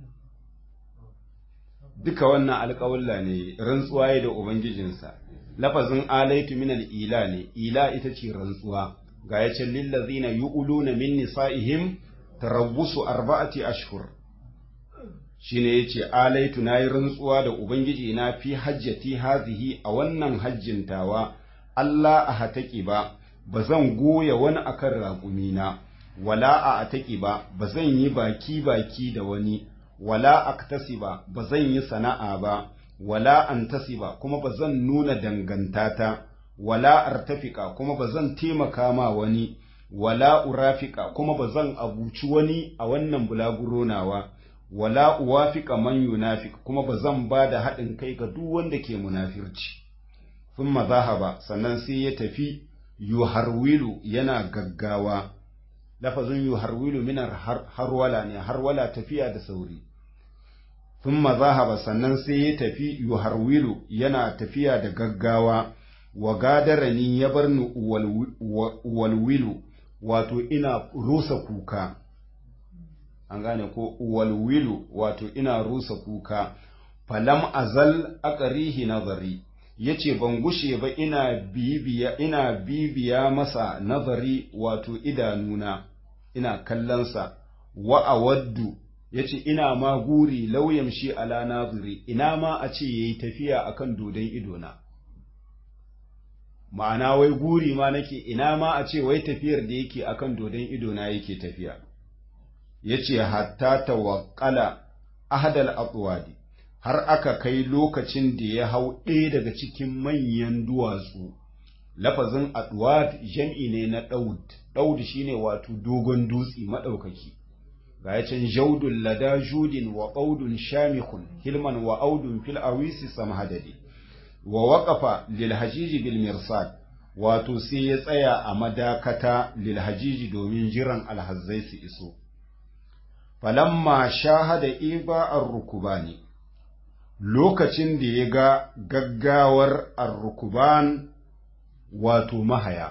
duka wannan alƙawalla ne rantsuwa ya da ubangijinsa lafazin alaitu minal ila ne ila ita ce rantsuwa ga ya ce lillazina yu'luna min nisa'ihim tarabbusu arba'ati ashhur shine yace alaitu nayi rantsuwa da ubangiji na fi hajjati hazihi a wannan hajjin tawa Allah a hataki ba bazan goya wani akan raƙumina wala a ataki ba bazan yi baki baki da wani wala aktasiba bazan yi sana'a ba wala antasiba kuma bazan nuna dangantata wala artafika kuma bazan taimaka ma wani wala urafika kuma bazan abuci wani a wannan bulaguro nawa wala uwafika man yunafik kuma bazan ba da haɗin kai ga duk wanda ke munafirci thumma zahaba sannan sai ya tafi yuharwilu yana gaggawa lafazin yuharwilu minar harwala ne harwala tafiya da sauri thumma zahaba sannan sai ya tafi yuharwilu yana tafiya da gaggawa wa gadarani ya bar ni walwilu wato ina rusa kuka an gane ko walwilu wato ina rusa kuka falam azal aqrihi nazari yace ban gushe ba ina bibiya ina bibiya masa nazari wato idanuna ina kallonsa wa awaddu yace ina ma guri lauyan shi ala naziri ina ma a ce yayi tafiya akan dodon idona ma'ana wai guri ma nake ina ma a ce wai tafiyar da yake akan dodon idona yake tafiya yace hatta tawakkala ahadal atwadi har aka kai lokacin da ya hau ɗaya daga cikin manyan duwatsu lafazin atwad jam'i ne na daud daud shine wato dogon dutse madaukaki ga yacin jaudun lada judin wa qaudun shamikun hilman wa audun fil awisi samhadadi wa waqafa lil hajiji bil mirsad wato sai ya tsaya a madakata lil hajiji domin jiran alhazzai su iso falamma shahada iba ar-rukubani lokacin da ya ga gaggawar ar-rukuban wato mahaya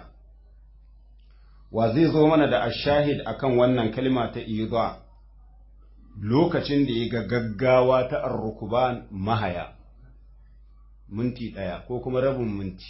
wa zai zo mana da ashahid akan wannan kalma ta iba lokacin da ya ga gaggawa ta ar-rukuban mahaya minti ɗaya ko kuma rabin minti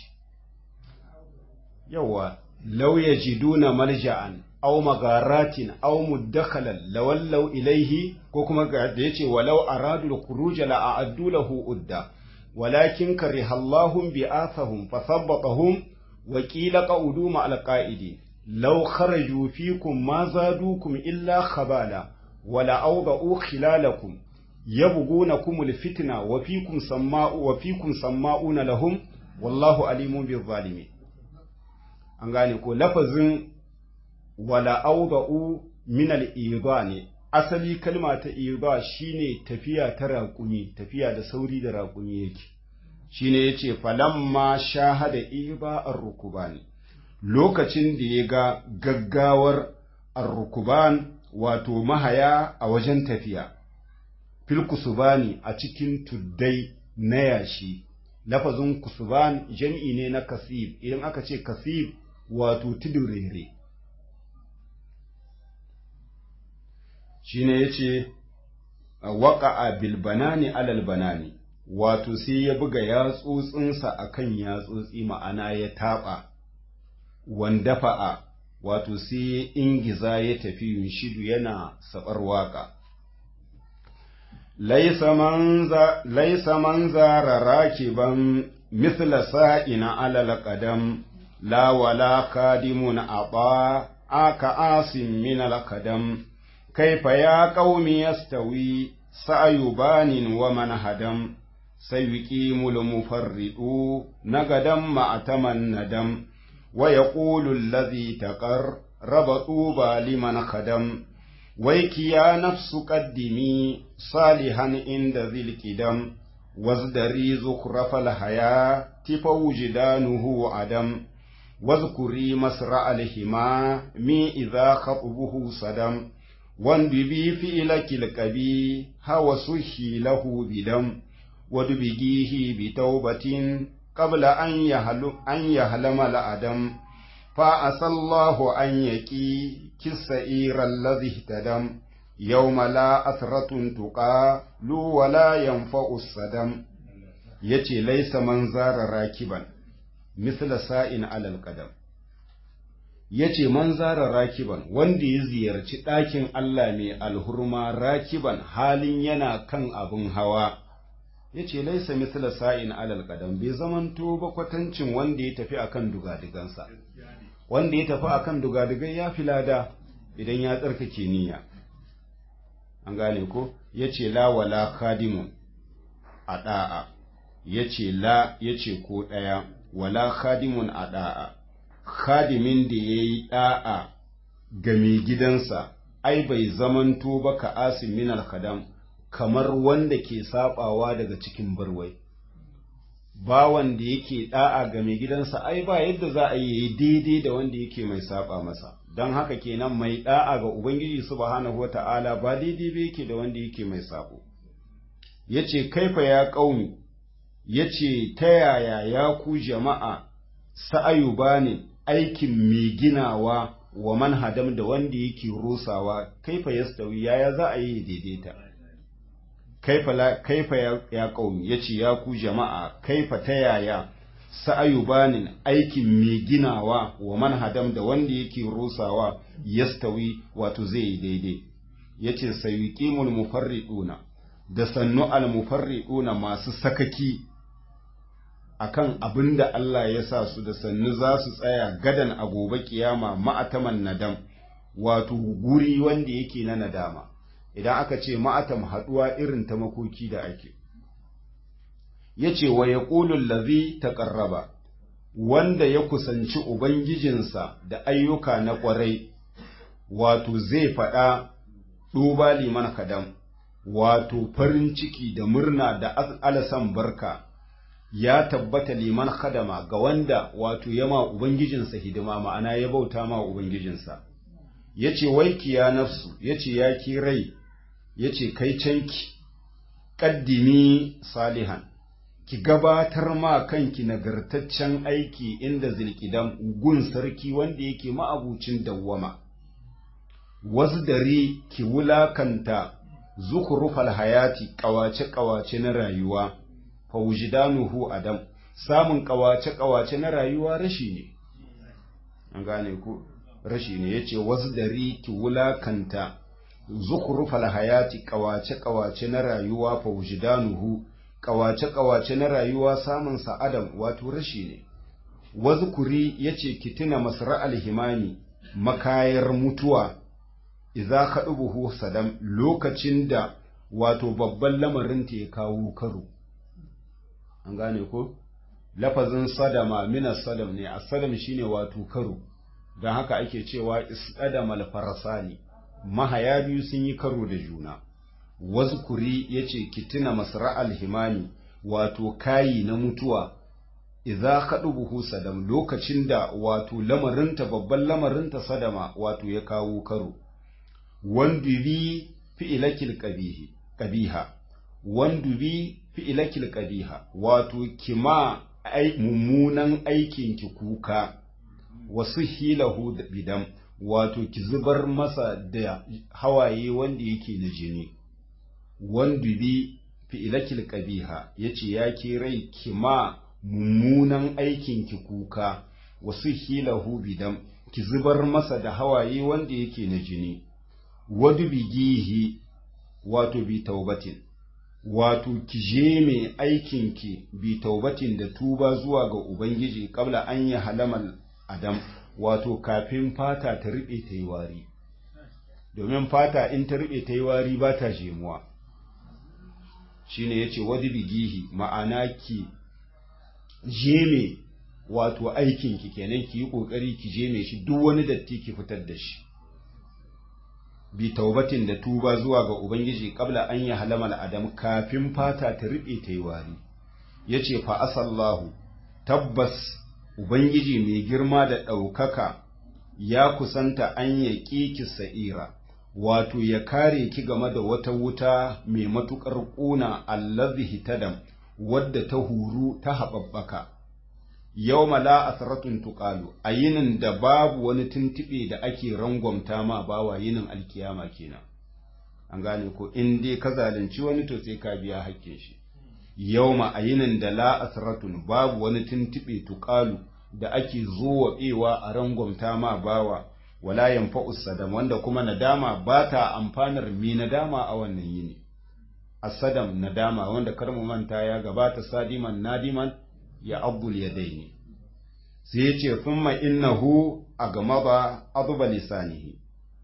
yawa law yajiduna malja'an aw magaratin aw muddakhalan lawallaw ilayhi ko kuma da yace walau aradu al-khuruj la a'addu lahu udda walakin kariha Allahum bi'athahum fathabbatahum wa qila qa'udu ma al-qa'idi law kharaju fikum ma zadukum illa khabala wala awda'u khilalakum yabghunakum al-fitna wa fikum samma'u wa fikum samma'una lahum wallahu alimun bil-zalimin an gane ko lafazin wala auda'u min al ne asali kalma ta idha shine tafiya ta raƙumi tafiya da sauri da raƙumi yake shine yace falamma shahada idha ar-rukban lokacin da ya ga gaggawar ar-rukban wato mahaya a wajen tafiya fil kusubani a cikin tuddai na yashi lafazin kusuban jam'i ne na kasib idan aka ce kasib wato tudurere shine yace waqa'a bil banani alal banani wato sai ya buga yatsotsinsa akan yatsotsi ma'ana ya taba wandafa'a wato sai ya ingiza ya tafi yunshidu yana sabar waka laisa manza laisa manzara rakiban mithla sa'ina alal qadam la wala kadimun aba aka asim min al qadam كيف يا قوم يستوي سعي بان ومن هدم سيقيم المفرد نقدا مع تمن ندم ويقول الذي تقر رب طوبى لمن خدم waiki ya nafsu qaddimi salihan inda zil qidam wazdari zukrafal haya tifa wujdanuhu adam واذكري مسرع الهما مي إذا خطبه صدم واندبي فإلك الكبي هو سحي له بدم ودبجيه بتوبة قبل أن يهل أن يهلم الأدم فأسى الله أن يكي كالسئير الذي اهتدم يوم لا أثرة تقال ولا ينفع الصدم يتي ليس من زار راكبا misla sa'in alal qadam yace man zara rakiban wanda ya ziyarci ɗakin Allah mai alhurma rakiban halin yana kan abin hawa yace laisa misla sa'in alal qadam bai zamanto ba kwatancin wanda ya tafi akan dugadigansa wanda ya tafi akan dugadigai ya filada idan ya tsarkake niyya an gane ko yace la wala khadimun a da'a yace la yace ko ɗaya wala khadimun a ɗa'a, khadimin da ya yi ɗa'a ga mai gidansa, ai bai zamanto ba ka asin min alkhadam kamar wanda ke saɓawa daga cikin barwai. Bawan da yake ɗa'a ga mai gidansa, ai ba yadda za a yi daidai da wanda yake mai saɓa masa, don haka kenan mai ɗa'a ga Ubangiji subhanahu wa ta'ala ba daidai ba yake da wanda yake mai saɓo. Ya ce, Kaifa ya ƙauni, ya ce ta yaya ya ku jama'a sa'ayu ba ne aikin mai ginawa wa manhadam da wanda yake rusawa kaifa ya stawi yaya za a yi daidaita kaifa ya ƙaumi ya ce ya ku jama'a kaifa ta yaya sa'ayu ba ne aikin mai ginawa wa manhadam da wanda yake rusawa ya stawi wato zai yi daidai ya ce sayi ƙimul mufarriɗuna da sannu al-mufarriɗuna masu sakaki akan abin da Allah ya sa su da sannu za su tsaya gadan a gobe kiyama ma'ataman nadam wato guri wanda yake na nadama idan aka ce ma'atam haɗuwa irin ta makoki da ake ya ce wa ya ƙulun lazi ta ƙarraba wanda ya kusanci Ubangijinsa da ayyuka na ƙwarai wato zai faɗa ɗuba liman kadam wato farin ciki da murna da alasan barka ya tabbata liman khadama ga wanda wato ya ma Ubangijinsa hidima ma'ana ya bauta ma Ubangijinsa. Ya ce, Waiki ya nafsu, ya ce, Ya ki rai, ya ce, Kai canki, ƙaddimi salihan, ki gabatar ma kanki nagartaccen aiki inda zilkidan gun sarki wanda yake ma'abucin dawwama. Wasu dare ki wulakanta zukurufal hayati ƙawace-ƙawace na rayuwa. fawjidanuhu adam samun kawace-kawace na rayuwa rashi ne an gane ku rashi ne yace wasdari ki wulakanta zukhrufal hayati kawace-kawace na rayuwa fawjidanuhu kawace-kawace na rayuwa samun sa adam wato rashi ne wazkuri yace ki tuna masra alhimani makayar mutuwa idza kadubuhu sadam lokacin da wato babban lamarin ta ya kawo karo an gane ko lafazin sadama mina sadam ne a sadam shine wato karo don haka ake cewa isdadamal farasani mahaya biyu sun yi karo da juna wazkuri yace kitina masra alhimani wato kayi na mutuwa idza kadubuhu sadam lokacin da wato lamarinta babban lamarinta sadama wato ya kawo karo wandubi fi'ilakil qabihi qabiha wandubi fi'ilakil qabiha wato kima ai mummunan aikin ki kuka wasu hilahu bidam wato ki zubar masa da hawaye wanda yake na jini wandubi fi'ilakil qabiha yace ya ke rai kima mummunan aikin ki kuka wasu hilahu bidam ki zubar masa da hawaye wanda yake na jini wadu bigihi wato bi taubatin wato ki je mai aikinki bi taubatin da tuba zuwa ga Ubangiji kabla an yi halamal Adam wato kafin fata ta riɓe ta yi wari domin fata in ta riɓe ta yi wari ba ta jemuwa shi ne ya ce wadi bigihi ma'ana ki je mai wato aikinki kenan ki yi ƙoƙari ki je mai shi duk wani datti ki fitar da shi bi taubatin da tuba zuwa ga ubangiji kabla an yi halamal adam kafin fata ta riɓe ta yi wari ya ce fa asallahu tabbas ubangiji mai girma da ɗaukaka ya kusanta an ya ki sa'ira wato ya kare ki game da wata wuta mai matuƙar ƙuna allazi hitadam wadda ta huru ta haɓaɓɓaka yau mala asaratun tuƙalu a yinin da babu wani tuntuɓe da ake rangwamta ma bawa yinin alkiyama kenan an gane ko in dai ka zalunci wani to sai ka biya hakkin shi yau ma a yinin da la asaratun babu wani tuntuɓe tuƙalu da ake zowaɓewa a rangwamta ma bawa wala yanfa'u sadam wanda kuma nadama ba ta amfanar mi nadama a wannan yini asadam nadama wanda kar mu manta ya gabata sadiman nadiman ya abdul yadaini sai yace thumma innahu agmaba adba lisanihi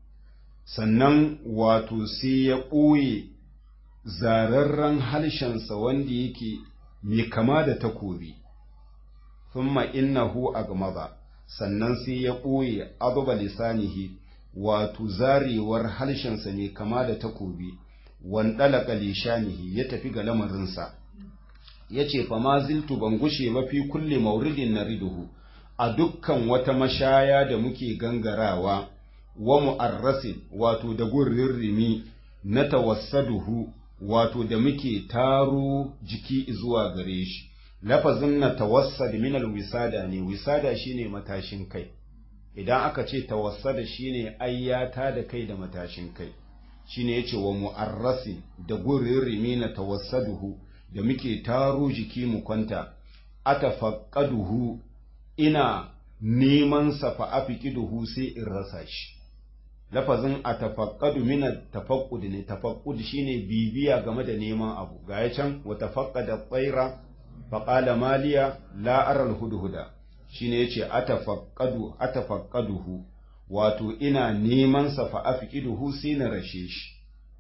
sannan wato sai ya ɓoye zararren halshensa wanda yake mai kama da takobi thumma innahu agmaba sannan sai ya ɓoye adba lisanihi wato zarewar halshensa mai kama da takobi wandalaka lishanihi ya tafi ga lamarinsa ya ce fa ma ziltu ban gushe ba fi kulle mauridin na riduhu a dukkan wata mashaya da muke gangarawa wa mu'arrasin wato da gurin rimi na tawassaduhu wato da muke taro jiki zuwa gare shi lafazin na tawassad min alwisada ne wisada shine matashin kai idan aka ce tawassada shine ayyata da kai da matashin kai shine yace wa mu'arrasin da gurin rimi na tawassaduhu da muke taro jiki mu kwanta atafaqqaduhu ina neman sa fa afiqiduhu sai in rasa shi lafazin atafaqqadu min tafaqqud ne tafaqqud shine bibiya game da neman abu ga ya can wa tafaqqada tsaira fa qala maliya la ara alhudhuda shine yace atafaqqadu atafaqqaduhu wato ina neman sa fa afiqiduhu sai na rashe shi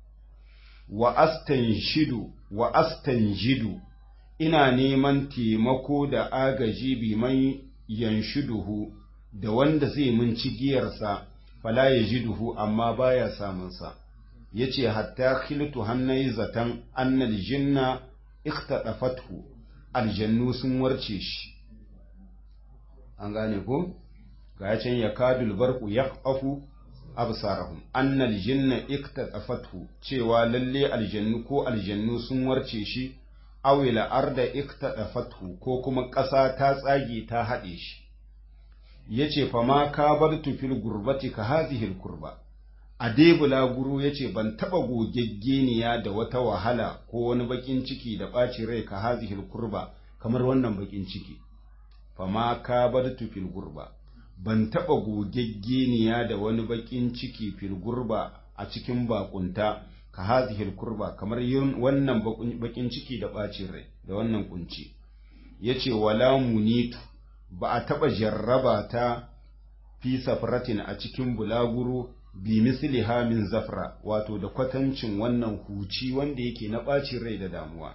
wa astanshidu wa astanjidu ina neman taimako da agaji bi man yanshiduhu da wanda zai mun cigiyarsa fala yajiduhu amma baya samun sa yace hatta khiltu hannai zatan annal jinna ikhtadafathu aljannu sun warce shi an gane ko ga can yakadul barqu yaqafu absarahum annal jinna iktadafathu cewa lalle aljannu ko aljannu sun warce shi awila arda iktadafathu ko kuma ƙasa ta tsage ta haɗe shi yace fa ma ka bar fil gurbati ka hazihil kurba a debula guru yace ban taba gogeggeniya da wata wahala ko wani bakin ciki da ɓaci rai ka hazihil kurba kamar wannan bakin ciki fa ma ka bar fil gurba ban taɓa gogeggeniya da wani baƙin ciki filgurba a cikin bakunta ka hazihil kurba kamar yin wannan baƙin ciki da ɓacin rai da wannan kunci ya ce wala munitu ba a taɓa jarraba ta fi safratin a cikin bulaguro bi misli min zafra wato da kwatancin wannan huci wanda yake na ɓacin rai da damuwa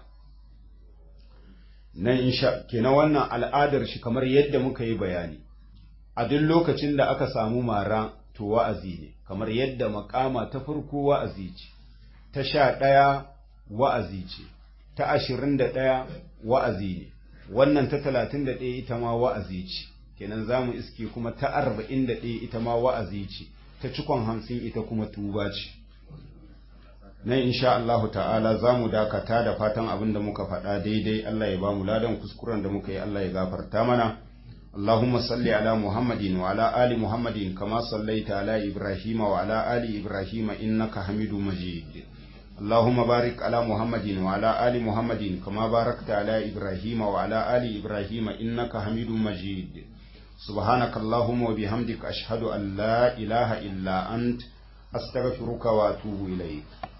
nan insha kenan wannan al'adar shi kamar yadda muka yi bayani a duk lokacin da aka samu mara to wa'azi ne kamar yadda makama ta farko wa'azi ce ta sha ɗaya wa'azi ce ta ashirin da ɗaya wa'azi ne wannan ta talatin da ɗaya ita ma wa'azi ce kenan za mu iske kuma ta arba'in da ɗaya ita ma wa'azi ce ta cikon hamsin ita kuma tuba ce nan insha Allahu ta'ala za mu dakata da fatan abin da muka faɗa daidai Allah ya ba mu ladan kuskuren da muka yi Allah ya gafarta mana اللهم صل على محمد وعلى آل محمد كما صليت على إبراهيم وعلى آل إبراهيم إنك حميد مجيد اللهم بارك على محمد وعلى آل محمد كما باركت على إبراهيم وعلى آل إبراهيم إنك حميد مجيد سبحانك اللهم وبحمدك أشهد أن لا إله إلا أنت أستغفرك وأتوب إليك